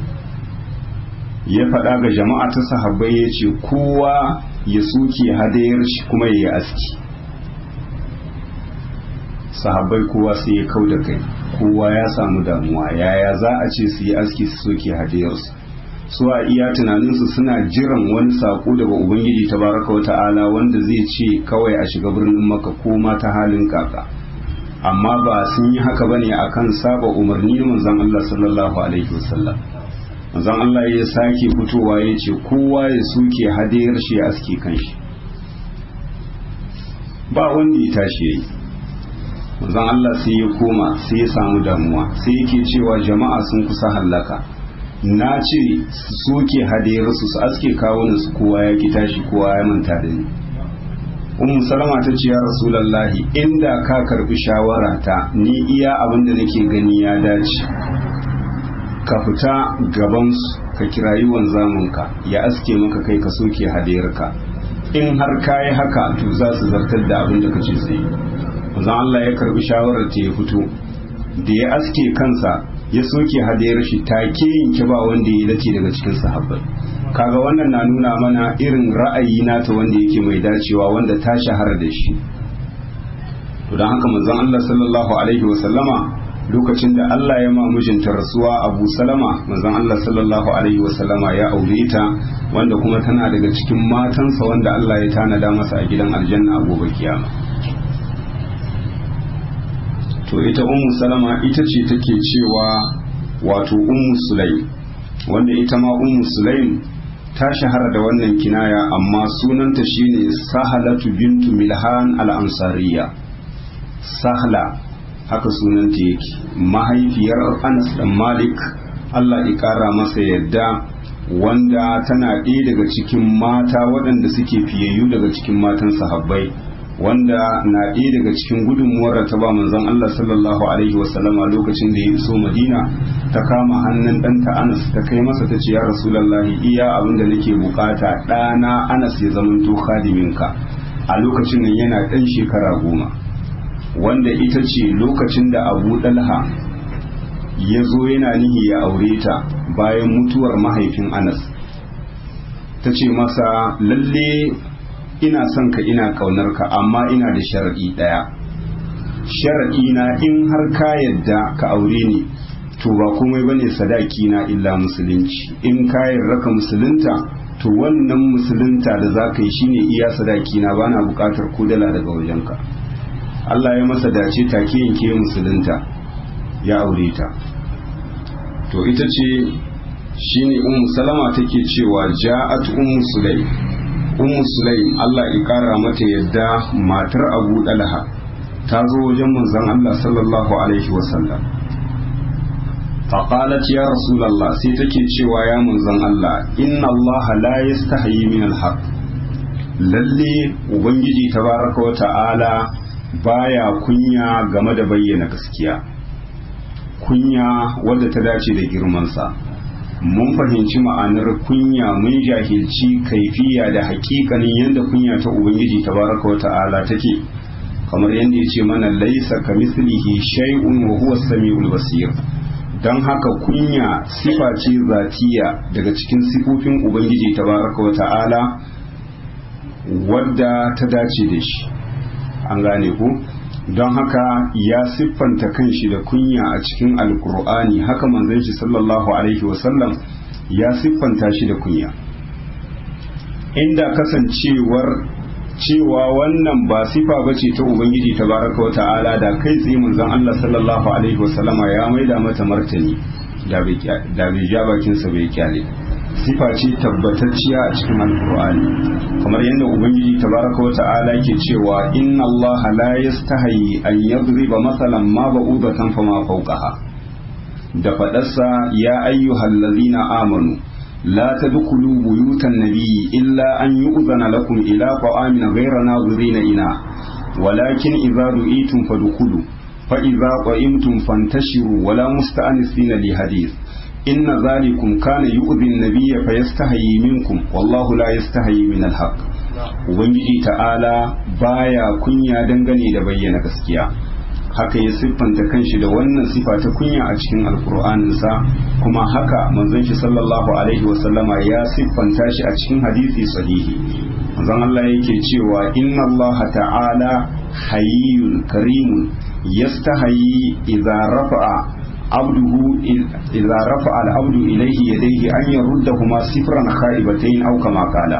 ya faɗa ga jama'a ta sahabbai ya ce kowa ya soke hadayar shi kuma ya yi aski sahabbai kowa sai ya kau da kai kowa ya samu damuwa yaya za a ce su yi aski su soke hadayarsu su a iya tunaninsu suna jiran wani sako daga ubangiji ta baraka wa ta'ala wanda zai ce kawai a shiga birnin maka ko ma ta halin kaka amma ba sun yi haka bane akan saba umarni manzon Allah sallallahu alaihi wasallam manzon Allah ya sake fitowa ya ce kowa ya soke hadayar shi ya aske kanshi ba wanda ya tashi yayi manzon Allah sai ya koma sai ya samu damuwa sai yake cewa jama'a sun kusa hallaka na ce su soke hadayarsu su aske kawunan su kowa ya ki tashi kowa ya manta da ni ummu salama ta ce ya rasulallahi inda ka karbi shawara ta ni iya abin da nake gani ya dace ka fita gabansu ka kirayi wanzamunka ya aske maka kai ka soke hadayarka in har ka yi haka to za su zartar da abin da kace sai manzon Allah ya karbi shawarar ta ya fito da ya aske kansa ya soke hadayar shi take yanke ba wanda ya dace daga cikin sahabbai kaga wannan na nuna mana irin ra'ayi nata wanda yake mai dacewa wanda ta shahara da shi to don haka manzon Allah sallallahu alaihi wa sallama lokacin da Allah ya ma mijinta rasuwa Abu Salama manzon Allah sallallahu alaihi wa sallama ya aure ta wanda kuma tana daga cikin matansa wanda Allah ya tanada masa a gidan aljanna a gobe kiyama to ita ummu salama ita ce take cewa wato ummu sulaim wanda ita ma ummu sulaim ta shahara da wannan kinaya amma sunanta shine sahalatu bintu milhan al-ansariya sahla haka sunanta yake mahaifiyar anas dan malik allah ya kara masa yadda wanda tana ɗaya daga cikin mata waɗanda suke fiyayyu daga cikin matan sahabbai wanda na ɗaya daga cikin gudunmuwar da ta ba manzon Allah sallallahu alaihi wasallama lokacin da ya iso Madina ta kama hannun ɗanta Anas ta kai masa ta ce ya Rasulullahi iya abin da nake bukata ɗana Anas ya zamanto khadiminka a lokacin nan yana ɗan shekara goma wanda ita ce lokacin da Abu Dalha ya zo yana nihi ya aure ta bayan mutuwar mahaifin Anas ta ce masa lalle ina son ka ina kaunar ka amma ina da sharaɗi ɗaya sharaɗi na in har ka yadda ka aure ni to ba komai bane sadaki na illa musulunci in ka yarda ka musulunta to wannan musulunta da za ka yi shine iya sadaki na bana buƙatar kudala daga wajenka Allah ya masa dace take yanke musulunta ya aure ta to ita ce shine ummu salama take cewa ja'at ummu sulaim ummu sulaim Allah ya kara mata yadda matar Abu Dalha ta zo wajen manzon Allah sallallahu alaihi wasallam faqalat ya rasulullah sai take cewa ya manzon Allah inna Allah la yastahi min alhaq lalle ubangiji tabaraka wa ta'ala baya kunya game da bayyana gaskiya kunya wadda ta dace da girmansa mun fahimci ma'anar kunya mun jahilci kaifiya da hakikanin yadda kunya ta ubangiji tabaraka wa ta'ala take kamar yadda ya ce mana laisa ka mislihi shay'un wa huwa samiul basir don haka kunya sifa ce zatiya daga cikin sifofin ubangiji tabaraka wa ta'ala wadda ta dace da shi an gane ku don haka ya siffanta kanshi da kunya a cikin alkur'ani haka manzon shi sallallahu alaihi wasallam ya siffanta shi da kunya inda kasancewar cewa wannan ba sifa bace ta ubangiji tabaraka wa ta'ala da kai tsaye manzon Allah sallallahu alaihi wasallama ya maida mata martani da bai ja bakinsa bai kyale sifa ce tabbatacciya a cikin alkur'ani kamar yadda ubangiji tabaraka wa ta'ala ke cewa inna Allah la yastahi an yadriba masalan ma ba'udatan fama fawqaha da fadarsa ya ayyuhal ladzina amanu la tadkhulu buyutan nabiyyi illa an yu'zana lakum ila ta'amin ghayra nadhirina ina walakin idza du'itum fadkhulu fa idza qa'imtum fantashiru wala musta'anisina li hadith inna zalikum kana yu'dhi an-nabiyya fayastahi minkum wallahu la yastahi min al-haq ubangiji ta'ala baya kunya dangane da bayyana gaskiya haka ya siffanta kanshi da wannan sifa ta kunya a cikin alkur'anin sa kuma haka manzon shi sallallahu alaihi wa sallama ya siffanta shi a cikin hadisi sahihi manzon Allah yake cewa inna Allah ta'ala hayyun karimun yastahi idza rafa'a عبده إذا رفع العبد إليه يديه أن يردهما صفرا خائبتين أو كما قال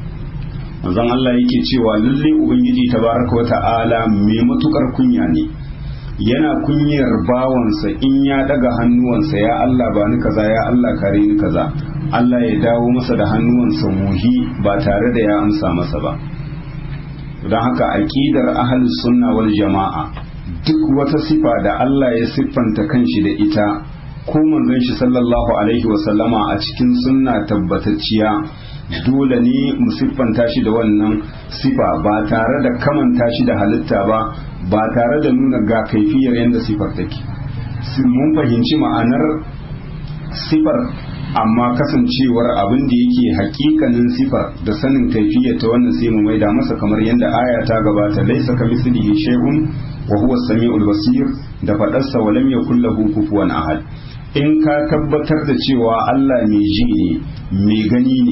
manzon Allah yake cewa lalle ubangiji tabaraka wa ta'ala mai matukar kunya ne yana kunyar bawansa in ya daga hannuwansa ya Allah ba ni kaza ya Allah kare ni kaza Allah ya dawo masa da hannuwansa muhi ba tare da ya amsa masa ba don haka aqidar ahlus sunna wal jama'a duk wata sifa da Allah ya siffanta kanshi da ita ko manzon shi sallallahu alaihi wasallama a cikin sunna tabbatacciya dole ne mu siffanta shi da wannan sifa ba tare da kamanta shi da halitta ba ba tare da nuna ga kaifiyar yadda sifar take mun fahimci ma'anar sifar amma kasancewar abin da yake hakikanin sifar da sanin kaifiyar ta wannan sai mu maida masa kamar yadda aya ta gabata laisa ka mislihi shay'un wa huwa samiul basir da fadarsa wa lam yakul lahu kufuwan ahad in ka tabbatar da cewa Allah mai ji ne mai gani ne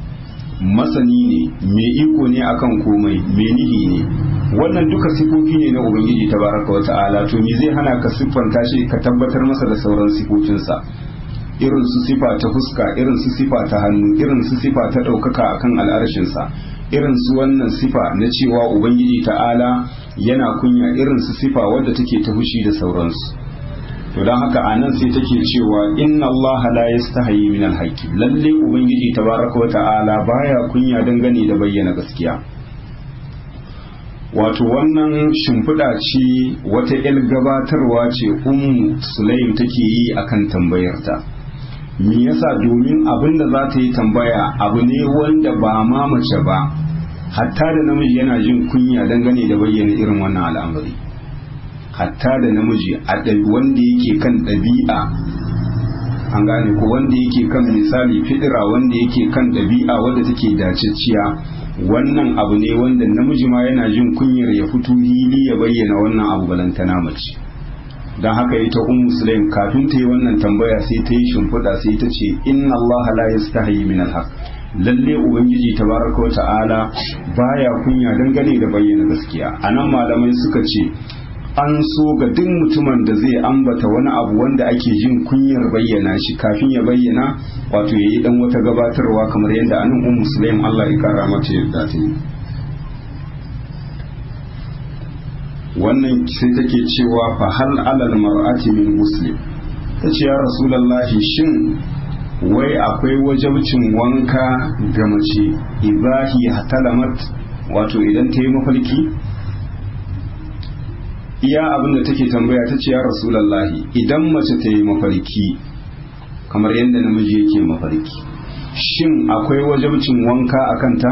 masani ne mai iko ne akan komai mai nihi ne wannan duka sifofi ne na ubangiji tabaraka wa ta'ala to me zai hana ka siffanta shi ka tabbatar masa da sauran sifofinsa irin su sifa ta fuska irin su sifa ta hannu irin su sifa ta ɗaukaka akan al'arshinsa irin su wannan sifa na cewa ubangiji ta'ala yana kunya irin su sifa wadda take ta fushi da sauransu to don haka a nan sai take cewa inna Allah la yastahi min alhaqi lalle ubangiji tabaraka wa ta'ala baya kunya dangane da bayyana gaskiya wato wannan shimfiɗa ce wata 'yar gabatarwa ce ummu sulaim take yi akan tambayarta me yasa domin abin da za ta yi tambaya abu ne wanda ba ma mace ba hatta da namiji yana jin kunya dangane da bayyana irin wannan al'amari hatta da namiji a wanda yake kan ɗabi'a an gane ko wanda yake kan misali fidira wanda yake kan ɗabi'a wanda take dacicciya wannan abu ne wanda namiji ma yana jin kunyar ya fito hili ya bayyana wannan abu balantana mace don haka ita un musulaim kafin ta yi wannan tambaya sai ta yi shimfiɗa sai ta ce inna allaha la yastahi min alhaq lalle ubangiji tabaraka wa ta'ala baya kunya dangane da bayyana gaskiya anan malamai suka ce an so ga duk mutumin da zai ambata wani abu wanda ake jin kunyar bayyana shi kafin ya bayyana wato yayi dan wata gabatarwa kamar yadda anan ummu sulaim Allah ya kara mata yadda ta yi wannan sai take cewa fa hal alal mar'ati min muslim tace ya rasulullahi shin wai akwai wajabcin wanka ga mace ibahi hatalamat wato idan ta yi mafarki iya abin da take tambaya ta ce ya rasulallahi idan mace ta yi mafarki kamar yadda namiji yake mafarki shin akwai wajabcin wanka a kanta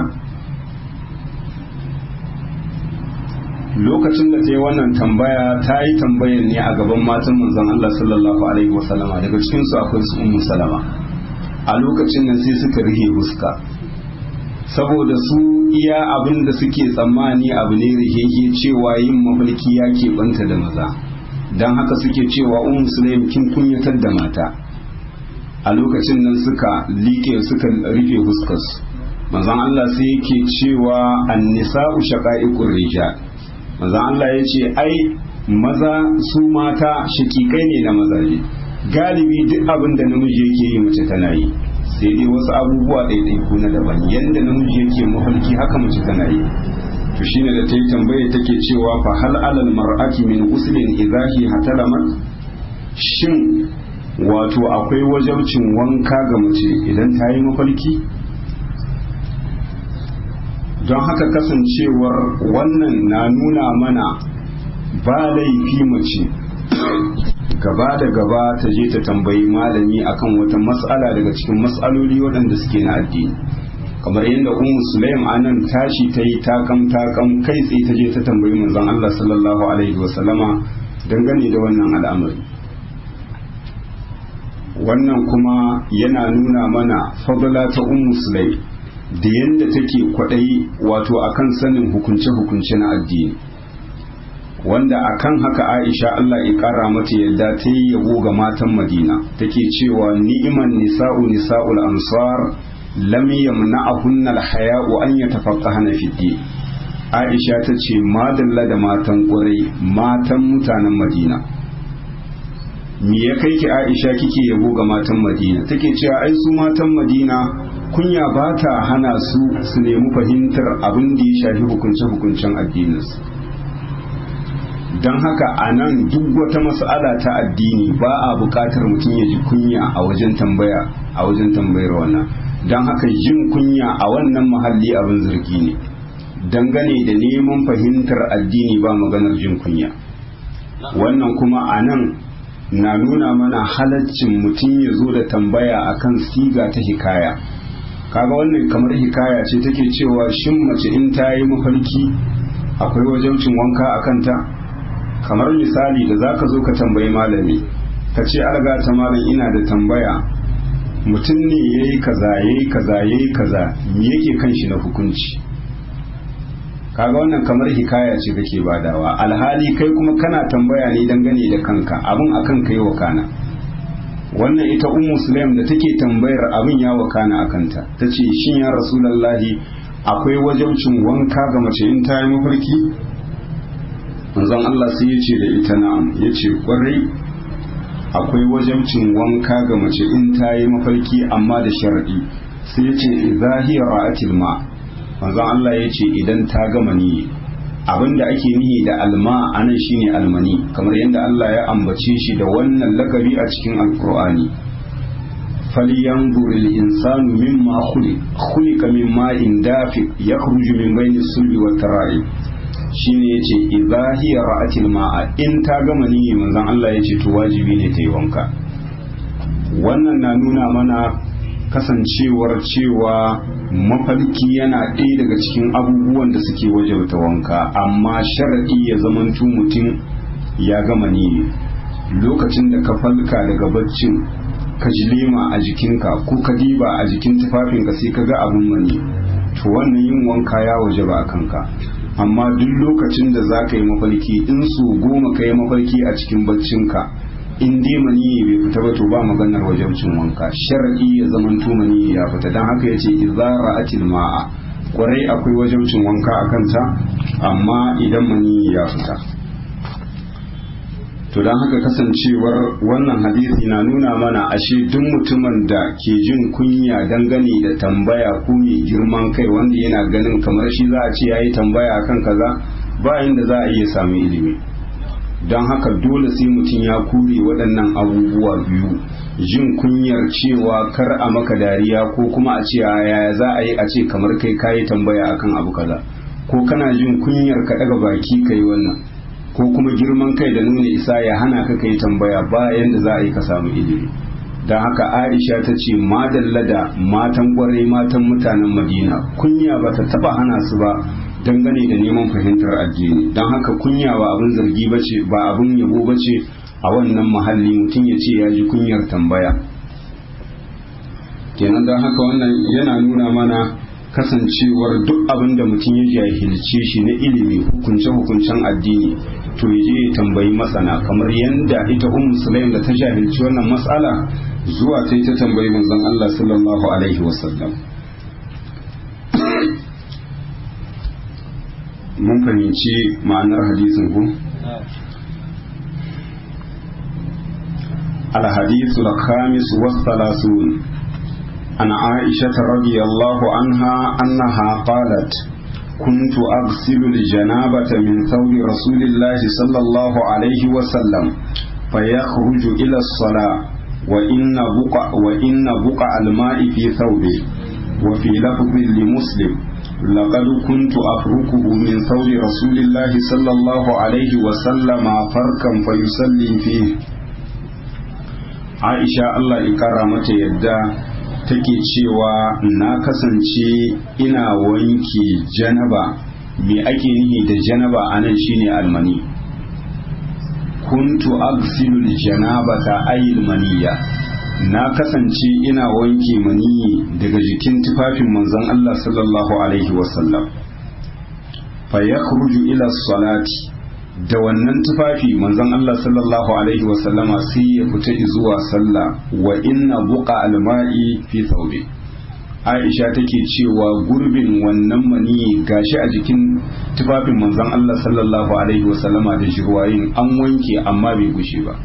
lokacin da ta yi wannan tambaya ta yi tambayar ne a gaban matan manzon Allah sallallahu alaihi wasallama daga cikinsu akwai su ummu salama a lokacin nan sai suka rihe fuska saboda su iya abin da suke tsammani abu ne rihege cewa yin mafarki ya keɓanta da maza don haka suke cewa un musulmi kin kunyatar da mata a lokacin nan suka liƙe suka rufe fuskarsu manzon Allah sai yake cewa annisa'u shaqa'iqur rijal manzon Allah ya ce ai maza su mata shakikai ne na mazaje galibi duk abin da namiji yake yi mace tana yi sai dai wasu abubuwa ɗaiɗaiku na daban yadda namiji yake mafarki haka mace tana yi to shine da ta yi tambaya take cewa fa hal alal mar'ati min uslin idahi hatalamat shin wato akwai wajabcin wanka ga mace idan ta yi mafarki don haka kasancewar wannan na nuna mana ba laifi mace gaba da gaba ta je ta tambayi malami akan wata mas'ala daga cikin mas'aloli waɗanda suke na addini kamar yadda ummu sulaim anan tashi ta yi takam takam kai tsaye ta je ta tambayi manzon Allah sallallahu alaihi wa sallama dangane da wannan al'amari wannan kuma yana nuna mana fadla ta ummu sulaim da yadda take kwaɗayi wato akan sanin hukunce-hukunce na addini wanda akan haka Aisha Allah ya kara mata yadda ta yi yabo ga matan Madina take cewa ni'iman nisa'u nisa'ul ansar lam yamna'ahunna al-haya'u an yatafaqqahna fi din Aisha ta ce madalla da matan ƙwarai matan mutanen Madina me ya kai ki Aisha kike yabo ga matan Madina take cewa ai su matan Madina kunya ba ta hana su su nemi fahimtar abin da ya shafi hukunce-hukuncen addininsu don haka a nan duk wata mas'ala ta addini ba a buƙatar mutum ya ji kunya a wajen tambaya a wajen tambayar wannan don haka jin kunya a wannan mahalli abin zargi ne dangane da neman fahimtar addini ba maganar jin kunya wannan kuma a nan na nuna mana halaccin mutum ya zo da tambaya akan siga ta hikaya kaga wannan kamar hikaya ce take cewa shin mace in ta yi mafarki akwai wajabcin wanka a kanta kamar misali da za ka zo ka tambayi malami ka ce alga ta malam ina da tambaya mutum ne ya yi kaza ya yi kaza ya yi kaza me yake kan shi na hukunci kaga wannan kamar hikaya ce kake badawa alhali kai kuma kana tambaya ne dangane da kanka abin akan kai wa kana wannan ita ummu sulaim da take tambayar abin ya wakana a kanta ta ce shin ya rasulallahi akwai wajabcin wanka ga mace in ta yi mafarki manzon Allah sai ya ce da ita na'am ya ce kwarai akwai wajabcin wanka ga mace in ta yi mafarki amma da sharadi sai ya ce zahiya ra'atil ma manzon Allah ya ce idan ta gama ni abinda ake nihi da alma anan shine almani kamar yadda Allah ya ambace shi da wannan lakabi a cikin alkur'ani falyanzur al-insanu mimma khuliq khuliqa min ma'in dafiq yakhruju min bayni sulbi wat tara'i shine yace idza hiya ra'atil ma'a in ta gama niyyi manzon Allah yace to wajibi ne ta yi wanka wannan na nuna mana kasancewar cewa mafarki yana ɗaya daga cikin abubuwan da suke wajauta wanka amma sharaɗi ya zamantu mutum ya gama niyyi lokacin da ka falka daga baccin ka ji lema a jikinka ko ka diba a jikin tufafinka sai ka ga abin mani to wannan yin wanka ya waje ba a kanka amma duk lokacin da za ka yi mafarki in su goma ka yi mafarki a cikin baccinka in dai mani bai fita ba to ba maganar wajabcin wanka shar'i ya zaman to mani ya fita dan haka yace idza ra'atil ma'a kwarai akwai wajabcin wanka a kanta amma idan mani ya fita to don haka kasancewar wannan hadisi na nuna mana ashe duk mutumin da ke jin kunya dangane da tambaya ko mai girman kai wanda yana ganin kamar shi za a ce ya yi tambaya akan kaza bayan da za a iya samu ilimi don haka dole sai mutum ya kure waɗannan abubuwa biyu jin kunyar cewa kar a maka dariya ko kuma a ce yaya za a yi a ce kamar kai kayi tambaya akan abu kaza ko kana jin kunyar ka daga baki kai wannan ko kuma girman kai da nuna isa ya hana ka kai tambaya bayan da za a yi ka samu ilimi don haka aisha ta ce madalla da matan kwarai matan mutanen madina kunya ba ta taba hana su ba dangane da neman fahimtar addini don haka kunya ba abin zargi bace ba abin yabo bace a wannan mahalli mutum ya ce ya ji kunyar tambaya kenan don haka wannan yana nuna mana kasancewar duk abin da mutum ya jahilce shi na ilimi hukunce-hukuncen addini to ya je ya tambayi masana kamar yadda ita um sulaim da ta jahilci wannan matsala zuwa ta ta tambayi manzon Allah sallallahu alaihi wasallam mun fahimci ma'anar hadisin ku الحديث الخامس والثلاثون عن عائشة رضي الله عنها أنها قالت كنت أغسل الجنابة من ثوب رسول الله صلى الله عليه وسلم فيخرج إلى الصلاة وإن بقع, وإن بقع الماء في ثوبه وفي لفظ لمسلم لقد كنت أفركه من ثوب رسول الله صلى الله عليه وسلم فركا فيصلي فيه عائشة الله إكرامة يده take cewa na kasance ina wanke janaba me ake nihi da janaba anan shine almani kuntu agsilu janabata ayil maniya na kasance ina wanke maniyi daga jikin tufafin manzon Allah sallallahu alaihi wasallam fa yakhruju ila salati da wannan tufafi manzon Allah sallallahu alaihi wasallama sai ya fita zuwa sallah wa inna buqa alma'i fi thawbi Aisha take cewa gurbin wannan mani gashi a jikin tufafin manzon Allah sallallahu alaihi wasallama da jirwayin an wanke amma bai gushe ba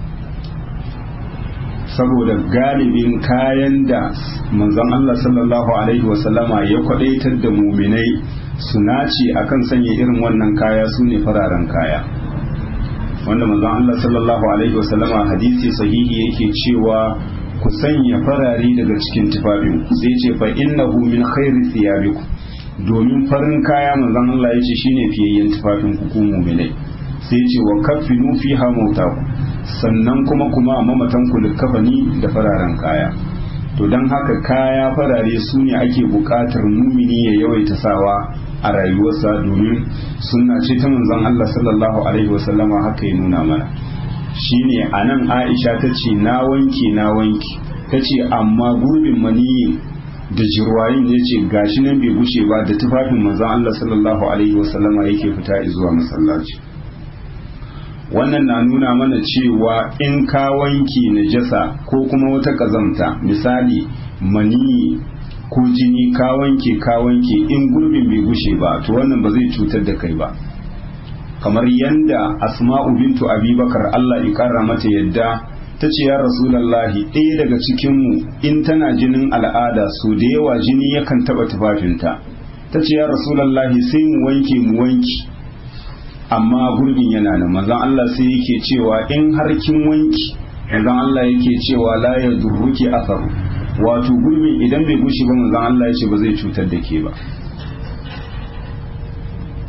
saboda galibin kayan da manzon Allah sallallahu alaihi wasallama ya kwadaitar da muminai su nace akan sanya irin wannan kaya su ne fararen kaya wanda manzon Allah sallallahu alaihi wasallama hadisi sahihi yake cewa ku sanya farare daga cikin tufafin sai ce fa innahu min khairi thiyabikum domin farin kaya manzon Allah yace shine fiyayyen tufafin ku ku mu'minai sai ce wa kaffinu fiha mautaku sannan kuma kuma mamatan ku likafani da fararen kaya to don haka kaya farare su ne ake buƙatar mumini ya yawaita sawa a rayuwarsa domin sunna ce ta manzon Allah sallallahu alaihi wasallama haka ya nuna mana shine anan Aisha ta ce na wanke na wanke ta ce amma gurbin maniyin da jirwayin ya ce gashi nan bai gushe ba da tufafin manzon Allah sallallahu alaihi wasallama yake fita zuwa masallaci wannan na nuna mana cewa in ka wanke najasa ko kuma wata kazamta misali mani ko jini ka wanke ka wanke in gurbin bai gushe ba to wannan ba zai cutar da kai ba kamar yanda asma'u bintu abubakar Allah ya kara mata yadda ta ce ya rasulallahi ɗaya daga cikinmu in tana jinin al'ada so da yawa jini yakan taɓa tufafinta ta ce ya rasulallahi sai mu wanke mu wanki amma gurbin yana nan manzon Allah sai yake cewa in har kin wanki manzon Allah yake cewa la ya durruki asaru wato gurbin idan bai gushi ba manzon Allah ya ce ba zai cutar da ke ba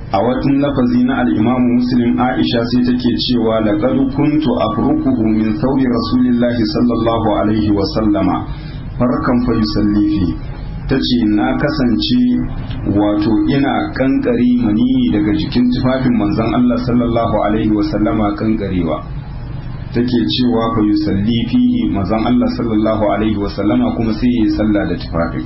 a watan lafazi na al-Imam Muslim Aisha sai take cewa laqad kuntu afruquhu min thawbi rasulillahi sallallahu alaihi wa sallama farkan fa yusalli fi tace na kasance wato ina kankare mani daga jikin tufafin manzon Allah sallallahu alaihi wa sallama kankarewa take cewa fa yusalli fihi manzon Allah sallallahu alaihi wa sallama kuma sai ya sallah da tufafin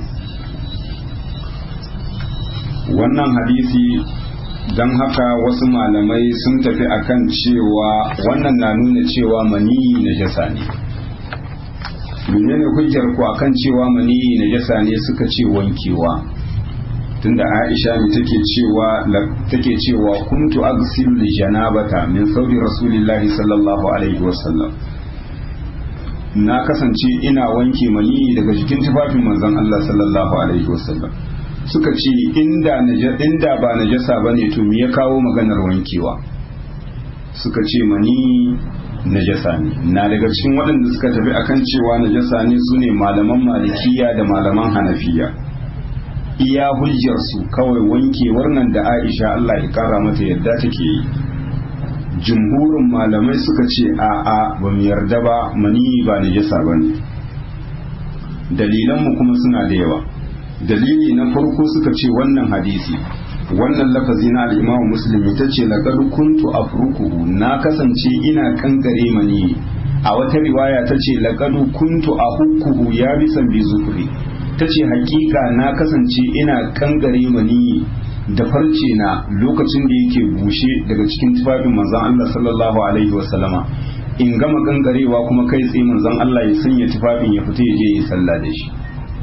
wannan hadisi don haka wasu malamai sun tafi akan cewa wannan na nuna cewa maniyi na jasa ne menene hujjar ku akan cewa maniyi na jasa ne suka ce wankewa tunda Aisha ne take cewa take cewa kuntu aghsilu li janabata min thawbi rasulillahi sallallahu alaihi wasallam na kasance ina wanke maniyi daga jikin tufafin manzon Allah sallallahu alaihi wasallam suka ce inda inda ba najasa bane to me ya kawo maganar wankewa suka ce mani najasa ne na daga cikin waɗanda suka tafi akan cewa najasa ne su ne malaman malikiya da malaman hanafiya iya hujjarsu kawai wankewar nan da aisha Allah ya kara mata yadda take yi jumhurin malamai suka ce a a ba mu yarda ba mani ba najasa bane dalilanmu kuma suna da yawa dalili na farko suka ce wannan hadisi wannan lafazi na al-Imam Muslim ita ce laqad kuntu afrukuhu na kasance ina kankare mani a wata riwaya ta ce laqad kuntu ahukkuhu ya bisan bi zufri ta ce hakika na kasance ina kankare mani da farce na lokacin da yake bushe daga cikin tufafin manzon Allah sallallahu alaihi wasallama in gama kankarewa kuma kai tsaye manzon Allah ya sanya tufafin ya fita ya je ya sallah da shi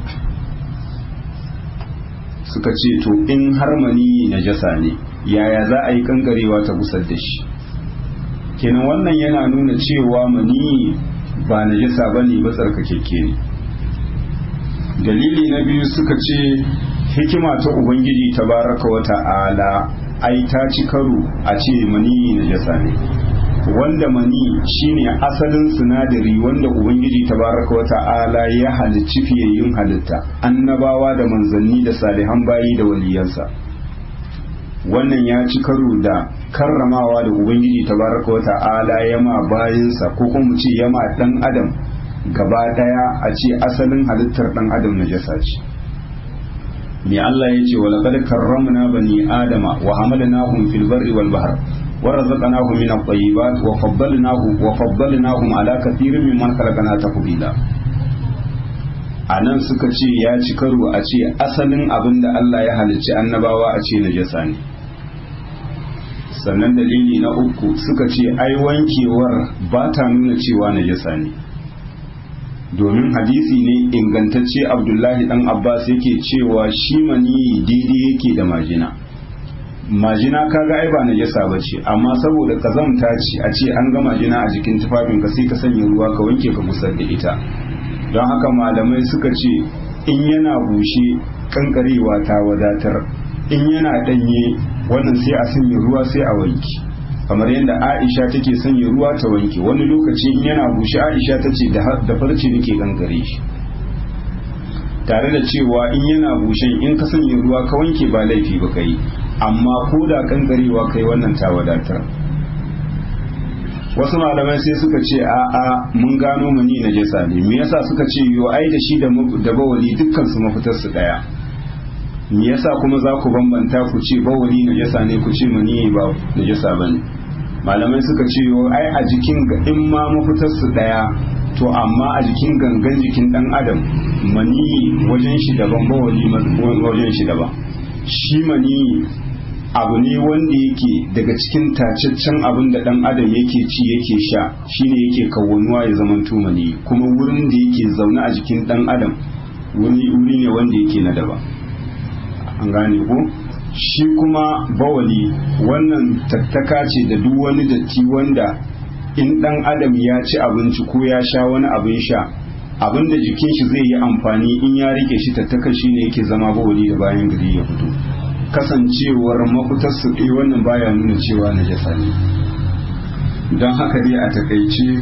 suka ce to in har mani najasa ne yaya za a yi kankarewa ta gusar da shi kenan wannan yana nuna cewa mani ba najasa ba ne ba tsarkakekke ne dalili na biyu suka ce hikima ta ubangiji tabaraka wa ta'ala ai ta ci karo a ce mani najasa ne wanda mani shine asalin sinadari wanda ubangiji tabaraka wa ta'ala ya halicci fiyayyun halitta annabawa da manzanni da salihan bayi da waliyansa wannan ya ci karo da karramawa da ubangiji tabaraka wa ta'ala ya ma bayinsa ko kuma mu ce ya ma dan adam gaba daya a ce asalin halittar dan adam najasa ce me Allah ya ce wa laqad karramna bani adama wa hamalnahum fil barri wal bahr ورزقناهم من الطيبات وفضلناه وفضلناهم على كثير ممن خلقنا تفضيلا anan suka ce ya ci karo a ce asalin abin da Allah ya halicci annabawa a ce najasa ne sannan dalili na uku suka ce ai wankewar ba ta nuna cewa najasa ne domin hadisi ne ingantacce abdullahi dan abbas yake cewa shi mani daidai yake da majina majina kaga ai ba najasa ba ce amma saboda kazamta ce a ce an ga majina a jikin tufafin ka sai ka sanya ruwa ka wanke ka busar da ita don haka malamai suka ce in yana bushe kankarewa ta wadatar in yana danye wannan sai a sanya ruwa sai a wanke kamar yadda Aisha take sanya ruwa ta wanke wani lokaci in yana bushe Aisha ta ce da farce nake kankare shi tare da cewa in yana bushen in ka sanya ruwa ka wanke ba laifi ba kai amma ko da kankarewa kai wannan ta wadatar wasu malamai sai suka ce a a mun gano mani na jasa ne me yasa suka ce yo ai da shi da bawali dukkan su mafitar su daya me yasa kuma za ku bambanta ku ce bawali na jasa ne ku ce mani ba na jasa bane malamai suka ce yo ai a jikin in ma mafitar su daya to amma a jikin gangan jikin dan adam mani wajen shi daban bawali wajen shi daban shi mani abu ne wanda yake daga cikin tacaccen abin da dan adam yake ci yake sha shine yake kawwanuwa ya zama tumani kuma wurin da yake zaune a jikin dan adam wuri wuri ne wanda yake na daban an gane ko shi kuma bawali wannan tattaka ce da duk wani datti wanda in dan adam ya ci abinci ko ya sha wani abin sha abin da jikin shi zai yi amfani in ya rike shi tattaka shine yake zama bawali da bayan gari ya fito kasancewar mafitar su ɗaya wannan baya nuna cewa na jasa ne don haka dai a takaice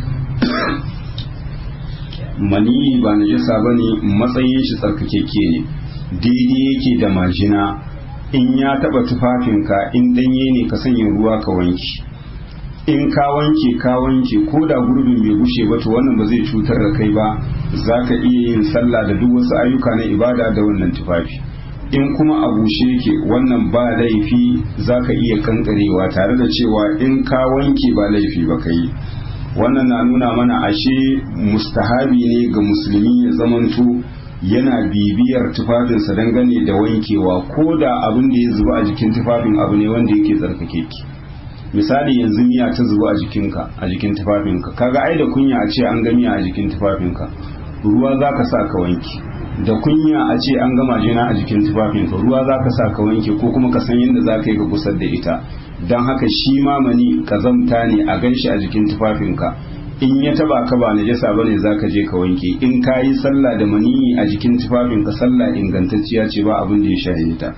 maniyi ba na jasa ba ne matsayin shi tsarkakeke ne daidai yake da majina in ya taba tufafinka in danye ne ka sanya ruwa ka wanke in ka wanke ka wanke ko da gurbin bai bushe ba to wannan ba zai cutar da kai ba za ka iya yin sallah da duk wasu ayyuka na ibada da wannan tufafi in kuma a bushe yake wannan ba laifi za ka iya kankarewa tare da cewa in ka wanke ba laifi ba ka yi wannan na nuna mana ashe mustahabi ne ga musulmi ya zamanto yana bibiyar tufafinsa dangane da wankewa ko da abin da ya zuba a jikin tufafin abu ne wanda yake tsarkake ki misali yanzu miya ta zuba a jikinka a jikin tufafinka kaga ai da kunya a ce an ga miya a jikin tufafinka ruwa za ka sa ka wanke da kunya a ce an gama jina a jikin tufafinka ruwa za ka sa ka wanke ko kuma ka san yadda za ka yi ka kusar da ita don haka shi mamani kazamta ne a gan shi a jikin tufafinka in ya taba ka ba najasa bane za ka je ka wanke in ka yi sallah da maniyi a jikin tufafinka sallah ingantacciya ce ba abin da ya shahe ta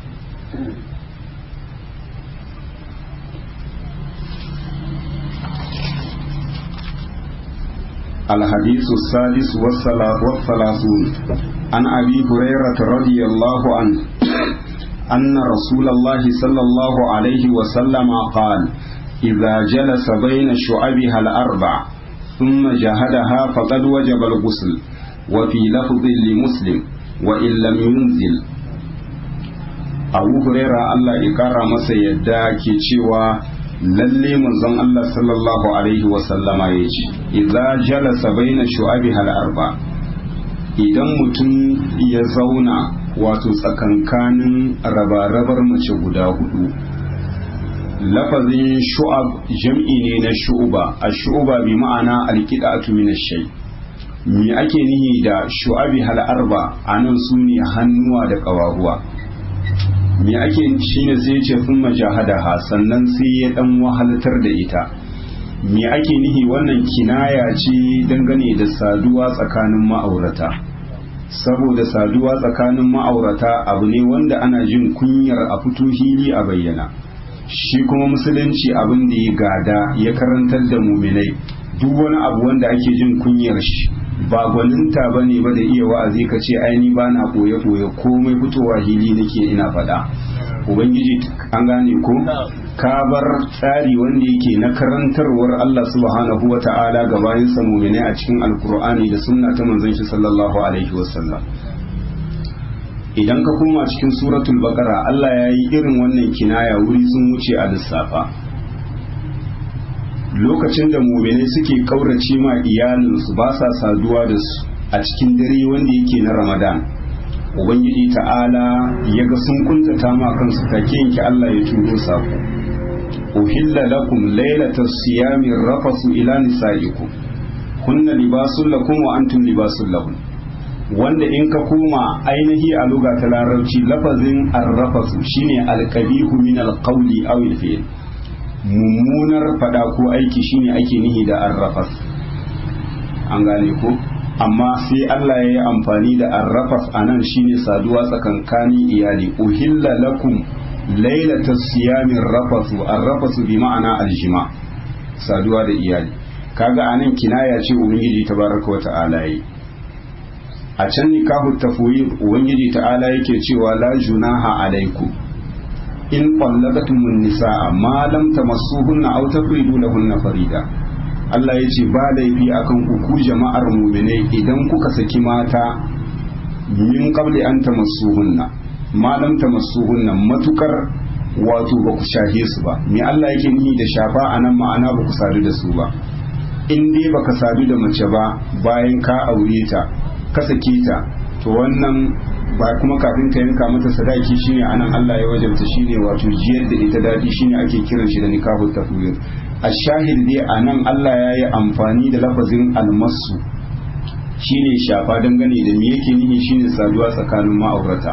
الحديث السادس والثلاثون عن أبي هريرة رضي الله عنه أن رسول الله صلى الله عليه وسلم قال إذا جلس بين شعبها الأربع ثم جهدها فقد وجب الغسل وفي لفظ لمسلم وإن لم ينزل أبو هريرة الله إكرم سيدا كي lalle manzon Allah sallallahu alaihi wasallama ya ce idza jalasa baina shu'abi hal arba idan mutum ya zauna wato tsakankanin rabarabar mace guda hudu lafazin shu'ab jam'i ne na shu'uba a shu'uba bi ma'ana alqidatu min ash-shay me ake nihi da shu'abi hal arba anan sune hannuwa da ƙawaruwa me ake shine sai ya ce sun majahadaha sannan sai ya dan wahalatar da ita me ake nihi wannan kinaya ce dangane da saduwa tsakanin ma'aurata saboda saduwa tsakanin ma'aurata abu ne wanda ana jin kunyar a fito hili a bayyana shi kuma musulunci abin da ya gada ya karantar da muminai duk wani abu wanda ake jin kunyar shi ba gwaninta ba ne ba da iya wa'azi ka ce aini ba na ɓoye-ɓoye komai fitowa hili nake ina faɗa ubangiji an gane ko ka bar tsari wanda yake na karantarwar Allah subhanahu wa ta'ala ga bayan sa mu'minai a cikin alkur'ani da sunna ta manzon shi sallallahu alaihi wasallam idan ka koma cikin suratul baqara Allah ya yi irin wannan kinaya wuri sun wuce a lissafa lokacin da mu'minai suke kaurace ma iyalinsu ba sa saduwa da su a cikin dare wanda yake na ramadan ubangiji ta'ala ya ga sun kuntata ma kansu take yanki Allah ya turo sako uhilla lakum laylata siyami rafasu ila nisaikum kunna libasul lakum wa antum libasul lahum wanda in ka koma ainihi a luga ta larabci lafazin arrafasu shine alqabihu min alqawli aw alfi'l mummunar fada ko aiki shine ake nihi da arrafas an gane ko amma sai Allah ya yi amfani da arrafas a nan shine saduwa tsakankanin iyali uhilla lakum lailata siyamin rafasu arrafasu bi ma'ana aljima saduwa da iyali kaga anan kinaya ce ubangiji tabaraka wa ta'ala yi a can nikahu tafwid ubangiji ta'ala yake cewa la junaha alaikum in qallaqatumun nisaa ma lam tamassuhunna aw tafridu lahunna farida Allah ya ce ba laifi akan ku jama'ar muminai idan kuka saki mata min qabli an tamassuhunna ma lam tamassuhunna matukar wato ba ku shahe su ba me Allah yake nihi da shafa anan ma'ana ba ku sadu da su ba in dai baka sadu da mace ba bayan ka aure ta ka sake ta to wannan ba kuma kafin ka yanka mata sadaki shine anan Allah ya wajabta shine wato jiyar da ita dadi shine ake kiran shi da nikahu tafwid ashahid dai a nan Allah ya yi amfani da lafazin almasu shine shafa dangane da me yake nihi shine saduwa tsakanin ma'aurata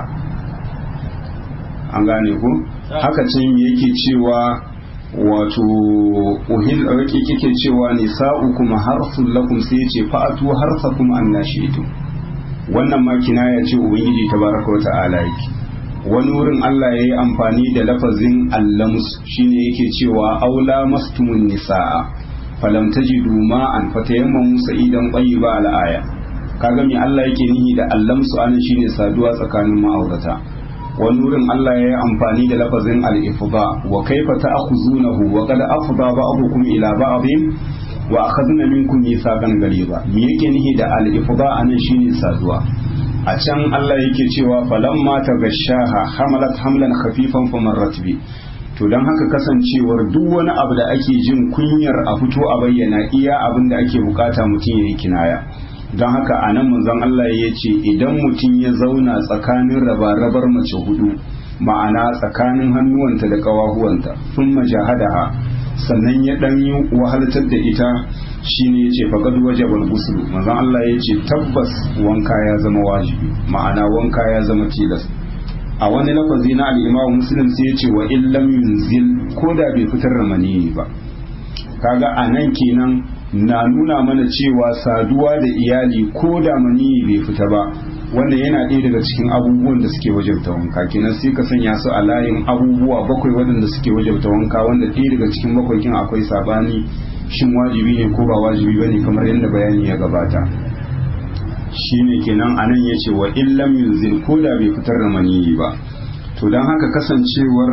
an gane ku haka can yake cewa wato uhil rake kike cewa nisa'ukum harsul lakum sai ya ce fa'atu harsakum annashitu wannan ma kinaya ce ubangiji tabaraka wa ta'ala yake wani wurin Allah ya yi amfani da lafazin allams shine yake cewa aula mastumun nisa'a falam tajidu ma'an fatayammamu sa'idan qayyiba al-aya kaga me Allah yake nihi da allamsu anan shine saduwa tsakanin ma'aurata wani wurin Allah ya yi amfani da lafazin al-ifda wa kaifa ta'khuzunahu wa qad afda ba'dukum ila ba'dhin wa akhadna minkum mithaqan ghaliza me yake nihi da al-ifda anan shine saduwa a can Allah yake cewa falamma tagashaha hamalat hamlan khafifan famarrat bi to don haka kasancewar duk wani abu da ake jin kunyar a fito a bayyana iya abin da ake bukata mutum ya yi kinaya don haka a nan manzon Allah ya ce idan mutum ya zauna tsakanin rabar mace hudu ma'ana tsakanin hannuwanta da ƙawahuwanta sun majahadaha sannan ya ɗan yi wahaltar da ita shine ya ce faƙad wajabal gusulu manzon Allah ya ce tabbas wanka ya zama wajibi ma'ana wanka ya zama tilas a wani lafazi na al'imamu muslim sai ya ce wa illam yunzil ko da bai fitar da maniyi ba kaga a nan kenan na nuna mana cewa saduwa da iyali ko da maniyi bai fita ba wannan yana ɗaya daga cikin abubuwan da suke wajabta wanka kenan sai ka sanya su a layin abubuwa bakwai waɗanda suke wajabta wanka wanda ɗaya daga cikin bakwai kin akwai sabani shin wajibi ne ko ba wajibi bane kamar yadda bayani ya gabata shine kenan anan ya ce wa illam yunzil ko da bai fitar da maniyi ba to don haka kasancewar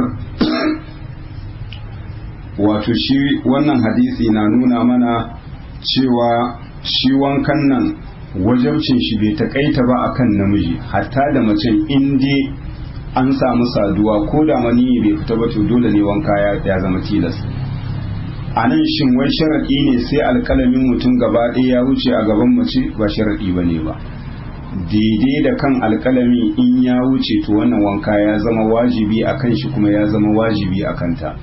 wato shi wannan hadisi na nuna mana cewa shi wankan nan wajabcin shi bai takaita ba akan namiji hatta da macen inda an samu saduwa ko da maniyi bai fita ba to dole ne wanka ya zama tilas a nan shin wai sharaɗi ne sai alƙalamin mutum gaba ɗaya ya wuce a gaban mace ba sharaɗi ba ne ba daidai da kan alƙalami in ya wuce to wannan wanka ya zama wajibi a kan shi kuma ya zama wajibi a kanta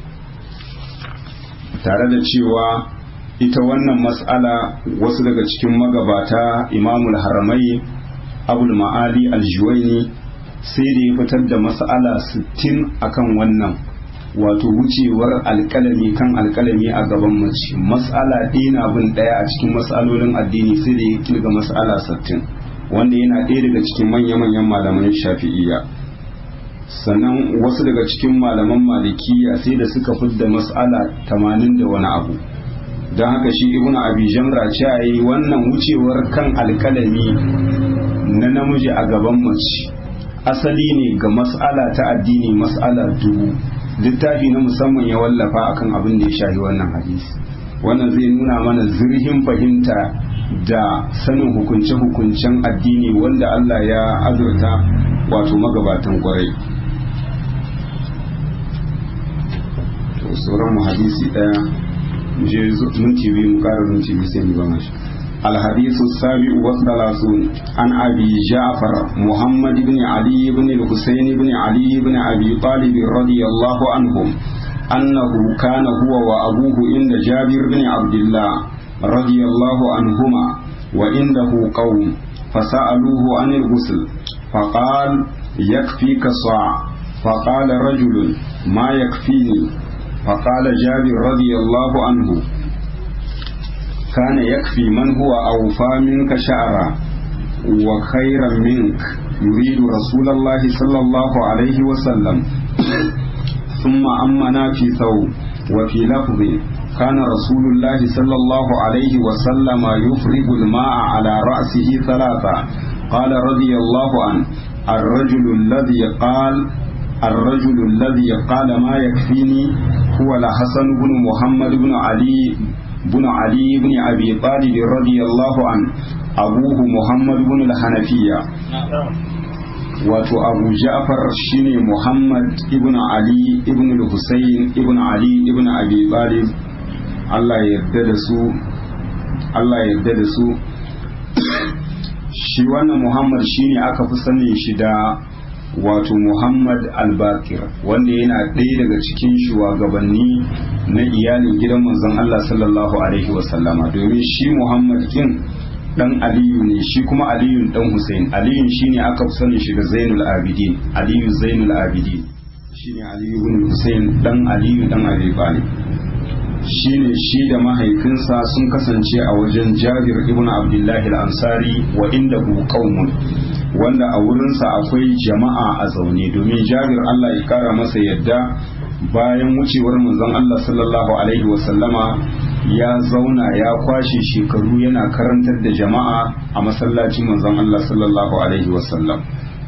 tare da cewa ita wannan mas'ala wasu daga cikin magabata imamul haramai abul ma'ali aljuwaini sai da ya fitar da mas'ala 60 akan wannan wato wucewar alkalami kan alkalami a gaban mace mas'ala ɗina bin ɗaya a cikin mas'alolin addini sai da ya kilga mas'ala 60 wanda yana ɗaya daga cikin manya-manyan malaman shafi'iyya sannan wasu daga cikin malaman malikiya sai da suka fidda mas'ala 80 da wani abu don haka shi ibn abi jamra ce yi wannan wucewar kan alkalami na namiji a gaban mace asali ne ga mas'ala ta addini mas'ala dubu littafi na musamman ya wallafa akan abin da ya shahi wannan hadisi wannan zai nuna mana zirhin fahimta da sanin hukunce-hukuncen addini wanda Allah ya azurta wato magabatan kwarai sauran mu hadisi daya je minti biyu mu kara minti biyu sai mu gama shi الحديث السابع والثلاثون عن أبي جعفر محمد بن علي بن الحسين بن علي بن أبي طالب رضي الله عنهم أنه كان هو وأبوه عند جابر بن عبد الله رضي الله عنهما وعنده قوم فسألوه عن الغسل فقال يكفيك صاع فقال رجل ما يكفيني فقال جابر رضي الله عنه كان يكفي من هو أوفى منك شعرا وخيرا منك يريد رسول الله صلى الله عليه وسلم ثم أمنا في ثوب وفي لفظ كان رسول الله صلى الله عليه وسلم يفرغ الماء على رأسه ثلاثة قال رضي الله عنه الرجل الذي قال الرجل الذي قال ما يكفيني هو الحسن بن محمد بن علي بن علي بن أبي طالب رضي الله عنه أبوه محمد بن الحنفية wato abu ja'far shine muhammad ibn ali ibn al-husayn ibn ali ibn abi talib Allah ya yarda da su Allah ya yarda da su shi wannan muhammad shine aka fi sanin shi da wato muhammad al-bakir wanda yana ɗaya daga cikin shugabanni na iyalin gidan manzon Allah sallallahu alaihi wasallama domin shi muhammad kin dan aliyu ne shi kuma aliyun dan husain aliyun shine aka fi sani shi da zainul abidin aliyu zainul abidin shine aliyu ibn husain dan aliyu dan abi talib shine shi da mahaifinsa sun kasance a wajen jabir ibn abdullahi al-ansari wa indahu qaumun wanda a wurinsa akwai jama'a a zaune domin jabir Allah ya kara masa yadda bayan wucewar manzon Allah sallallahu alaihi wasallama ya zauna ya kwashe shekaru yana karantar da jama'a a masallacin manzon Allah sallallahu alaihi wasallam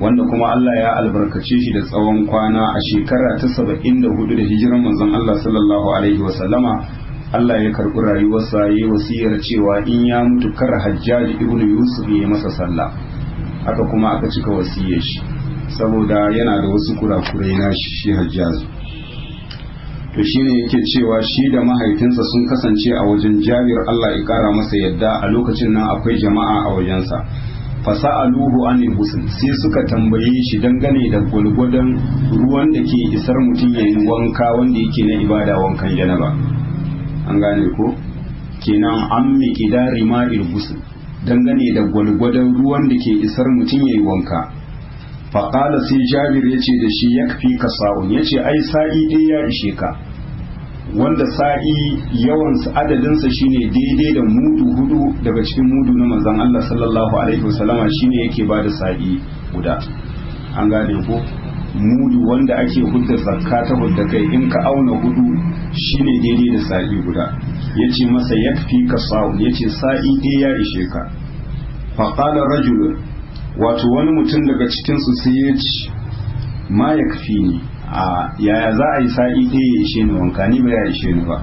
wanda kuma Allah ya albarkace shi da tsawon kwana a shekara ta saba'in da hudu da hijiran manzon Allah sallallahu alaihi wasallama Allah ya karɓi rayuwarsa ya yi wasiyar cewa in ya mutu kar hajjaji ibnu yusuf ya yi masa sallah haka kuma aka cika wasiyar shi saboda yana da wasu kurakurai na shi hajjaji to shine yake cewa shi da mahaifinsa sun kasance a wajen jabir Allah ya kara masa yadda a lokacin nan akwai jama'a a wajensa fasa'aluhu anil husn sai suka tambaye shi dangane da gwalgwadon ruwan da ke isar mutum yayin wanka wanda yake na ibada wankan janaba an gane ko kenan an miqdari ma'il husn dangane da gwalgwadon ruwan da ke isar mutum yayin wanka faƙala sai jabir ya ce da shi ya fi ka sa'un ya ce ai sa'i ɗaya ya ishe ka wanda sa'i yawan adadinsa shine daidai da mudu hudu daga cikin mudu na manzon Allah sallallahu alaihi wasallama shine yake ba da sa'i guda an gane ko mudu wanda ake hudda zakka ta hudda kai in ka auna hudu shine daidai da sa'i guda yace masa yakfi ka sa'un yace sa'i ɗaya ya ishe ka faqala rajulun wato wani mutum daga cikinsu sai ya ci ma ya kafi ni a yaya za a yi sa'i ɗaya ya ishe ni wanka ni ba ya ishe ni ba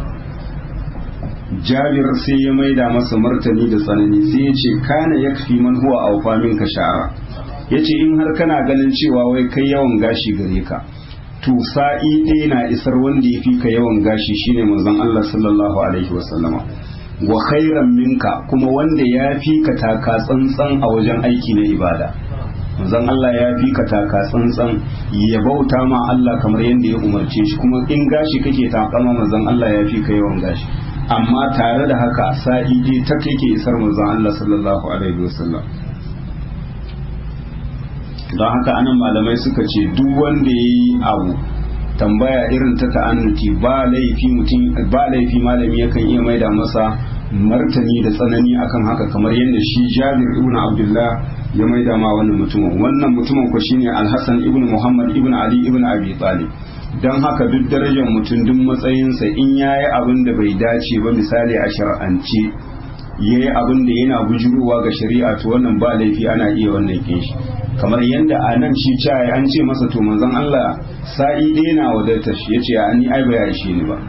jabir sai ya maida masa martani da tsanani sai ya ce kana ya kafi man huwa a wafamin ka sha'ara ya ce in har kana ganin cewa wai kai yawan gashi gare ka to sa'i ɗaya na isar wanda ya fi ka yawan gashi shine manzon Allah sallallahu alaihi wasallama wa khairan minka kuma wanda ya fi ka taka tsantsan a wajen aiki na ibada manzon Allah ya fi ka taka tsantsan ya bauta ma Allah kamar yadda ya umarce shi kuma in gashi kake takama manzon Allah ya fi ka yawan gashi amma tare da haka sa'i dai ta yake isar manzon Allah sallallahu alaihi wasallam don haka anan malamai suka ce duk wanda ya yi abu tambaya irin ta ta'annuti ba laifi mutum ba laifi malami yakan iya maida masa martani da tsanani akan haka kamar yadda shi Jabir ibn Abdullah ya maida ma wannan mutumin wannan mutumin ko shine Al-Hasan ibn Muhammad ibn Ali ibn Abi Talib dan haka duk darajar mutum duk matsayinsa in yayi abin da bai dace ba misali a shar'ance yayi abin da yana bujurowa ga shari'a to wannan ba laifi ana iya wannan kin shi kamar yadda a nan shi caye an ce masa to manzon Allah sa'i ɗaya na wadatar shi ya ce a ni ai ba ya ishe ni ba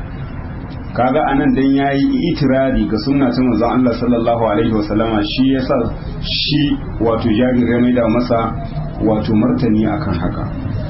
kaga anan dan yayi itirari ga sunna ta manzon Allah sallallahu alaihi wasallama shi yasa shi wato jabir ya maida masa wato martani akan haka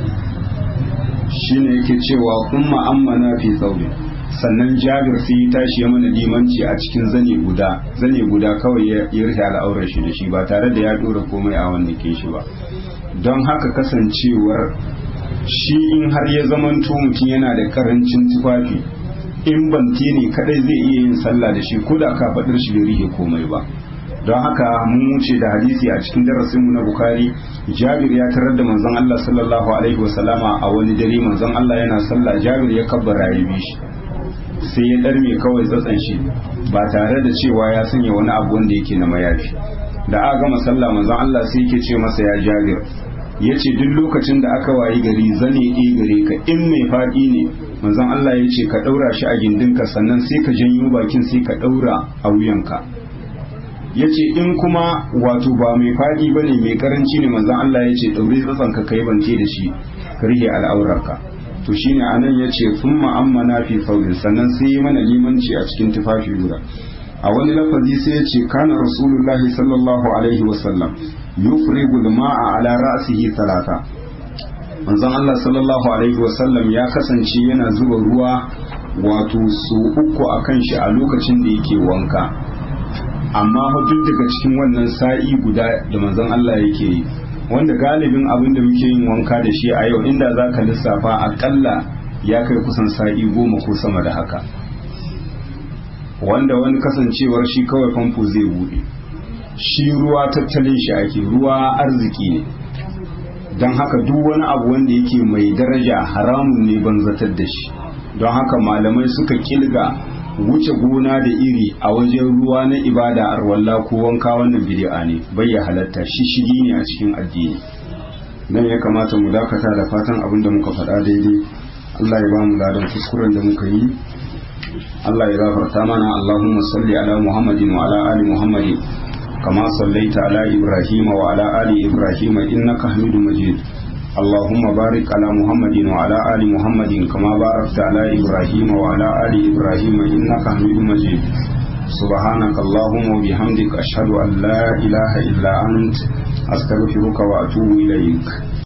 shine yake cewa umma ammana fi thawbi sannan jabir sai ya tashi ya mana limanci a cikin zane guda zane guda kawai ya rufe al'aurar shi da shi ba tare da ya dora komai a wannan ke shi ba don haka kasancewar shi in har ya zamanto mutum yana da karancin tufafi in bante ne kadai zai iya yin sallah da shi ko da ka faɗar shi bai rike komai ba don haka mun wuce da hadisi a cikin darasinmu na bukari jabir ya tarar da manzon Allah sallallahu alaihi wasallama a wani dare manzon Allah yana sallah jabir ya kabbara ya bi shi sai ya ɗarme kawai tsatsan shi ba tare da cewa ya sanya wani abu wanda yake na mayafi da aka gama sallah manzon Allah sai yake ce masa ya jabir ya ce duk lokacin da aka wayi gari zane ɗi gare ka in mai faɗi ne manzon Allah ya ce ka ɗaura shi a gindinka sannan sai ka janyo bakin sai ka ɗaura a wuyanka ya ce in kuma wato ba mai faɗi ba ne mai karanci ne manzon Allah ya ce ɗaure tsatsanka ka yi bante da shi ka rike al'aurarka to shine anan yace thumma ammana fi thawbin sannan sai yi mana limanci a cikin tufafi guda a wani lafazi sai yace kana rasulullahi sallallahu alaihi wasallam yufrigu al-ma'a ala ra'sihi talata manzon Allah sallallahu alaihi wasallam ya kasance yana zuba ruwa wato su uku akan shi a lokacin da yake wanka amma duk daga cikin wannan sa'i guda da manzon Allah yake yi wanda galibin abin da muke yin wanka da shi a yau inda za ka lissafa akalla ya kai kusan sa'i goma ko sama da haka wanda wani kasancewar shi kawai famfo zai bude shi ruwa tattalin shi ake ruwa arziki ne don haka duk wani abu wanda yake mai daraja haramun ne banzatar da shi don haka malamai suka kilga wuce gona da iri a wajen ruwa na ibada arwalla ko wanka wannan bid'a ne bai ya halatta shi shigi ne a cikin addini nan ya kamata mu dakata da fatan abin da muka faɗa daidai Allah ya ba mu ladan kuskuren da muka yi Allah ya gafarta mana Allahumma salli ala Muhammadin wa ala ali Muhammadin كما صليت على إبراهيم وعلى آل إبراهيم إنك حميد مجيد اللهم بارك على محمد وعلى آل محمد كما باركت على إبراهيم وعلى آل إبراهيم إنك حميد مجيد سبحانك اللهم وبحمدك أشهد أن لا إله إلا أنت أستغفرك وأتوب إليك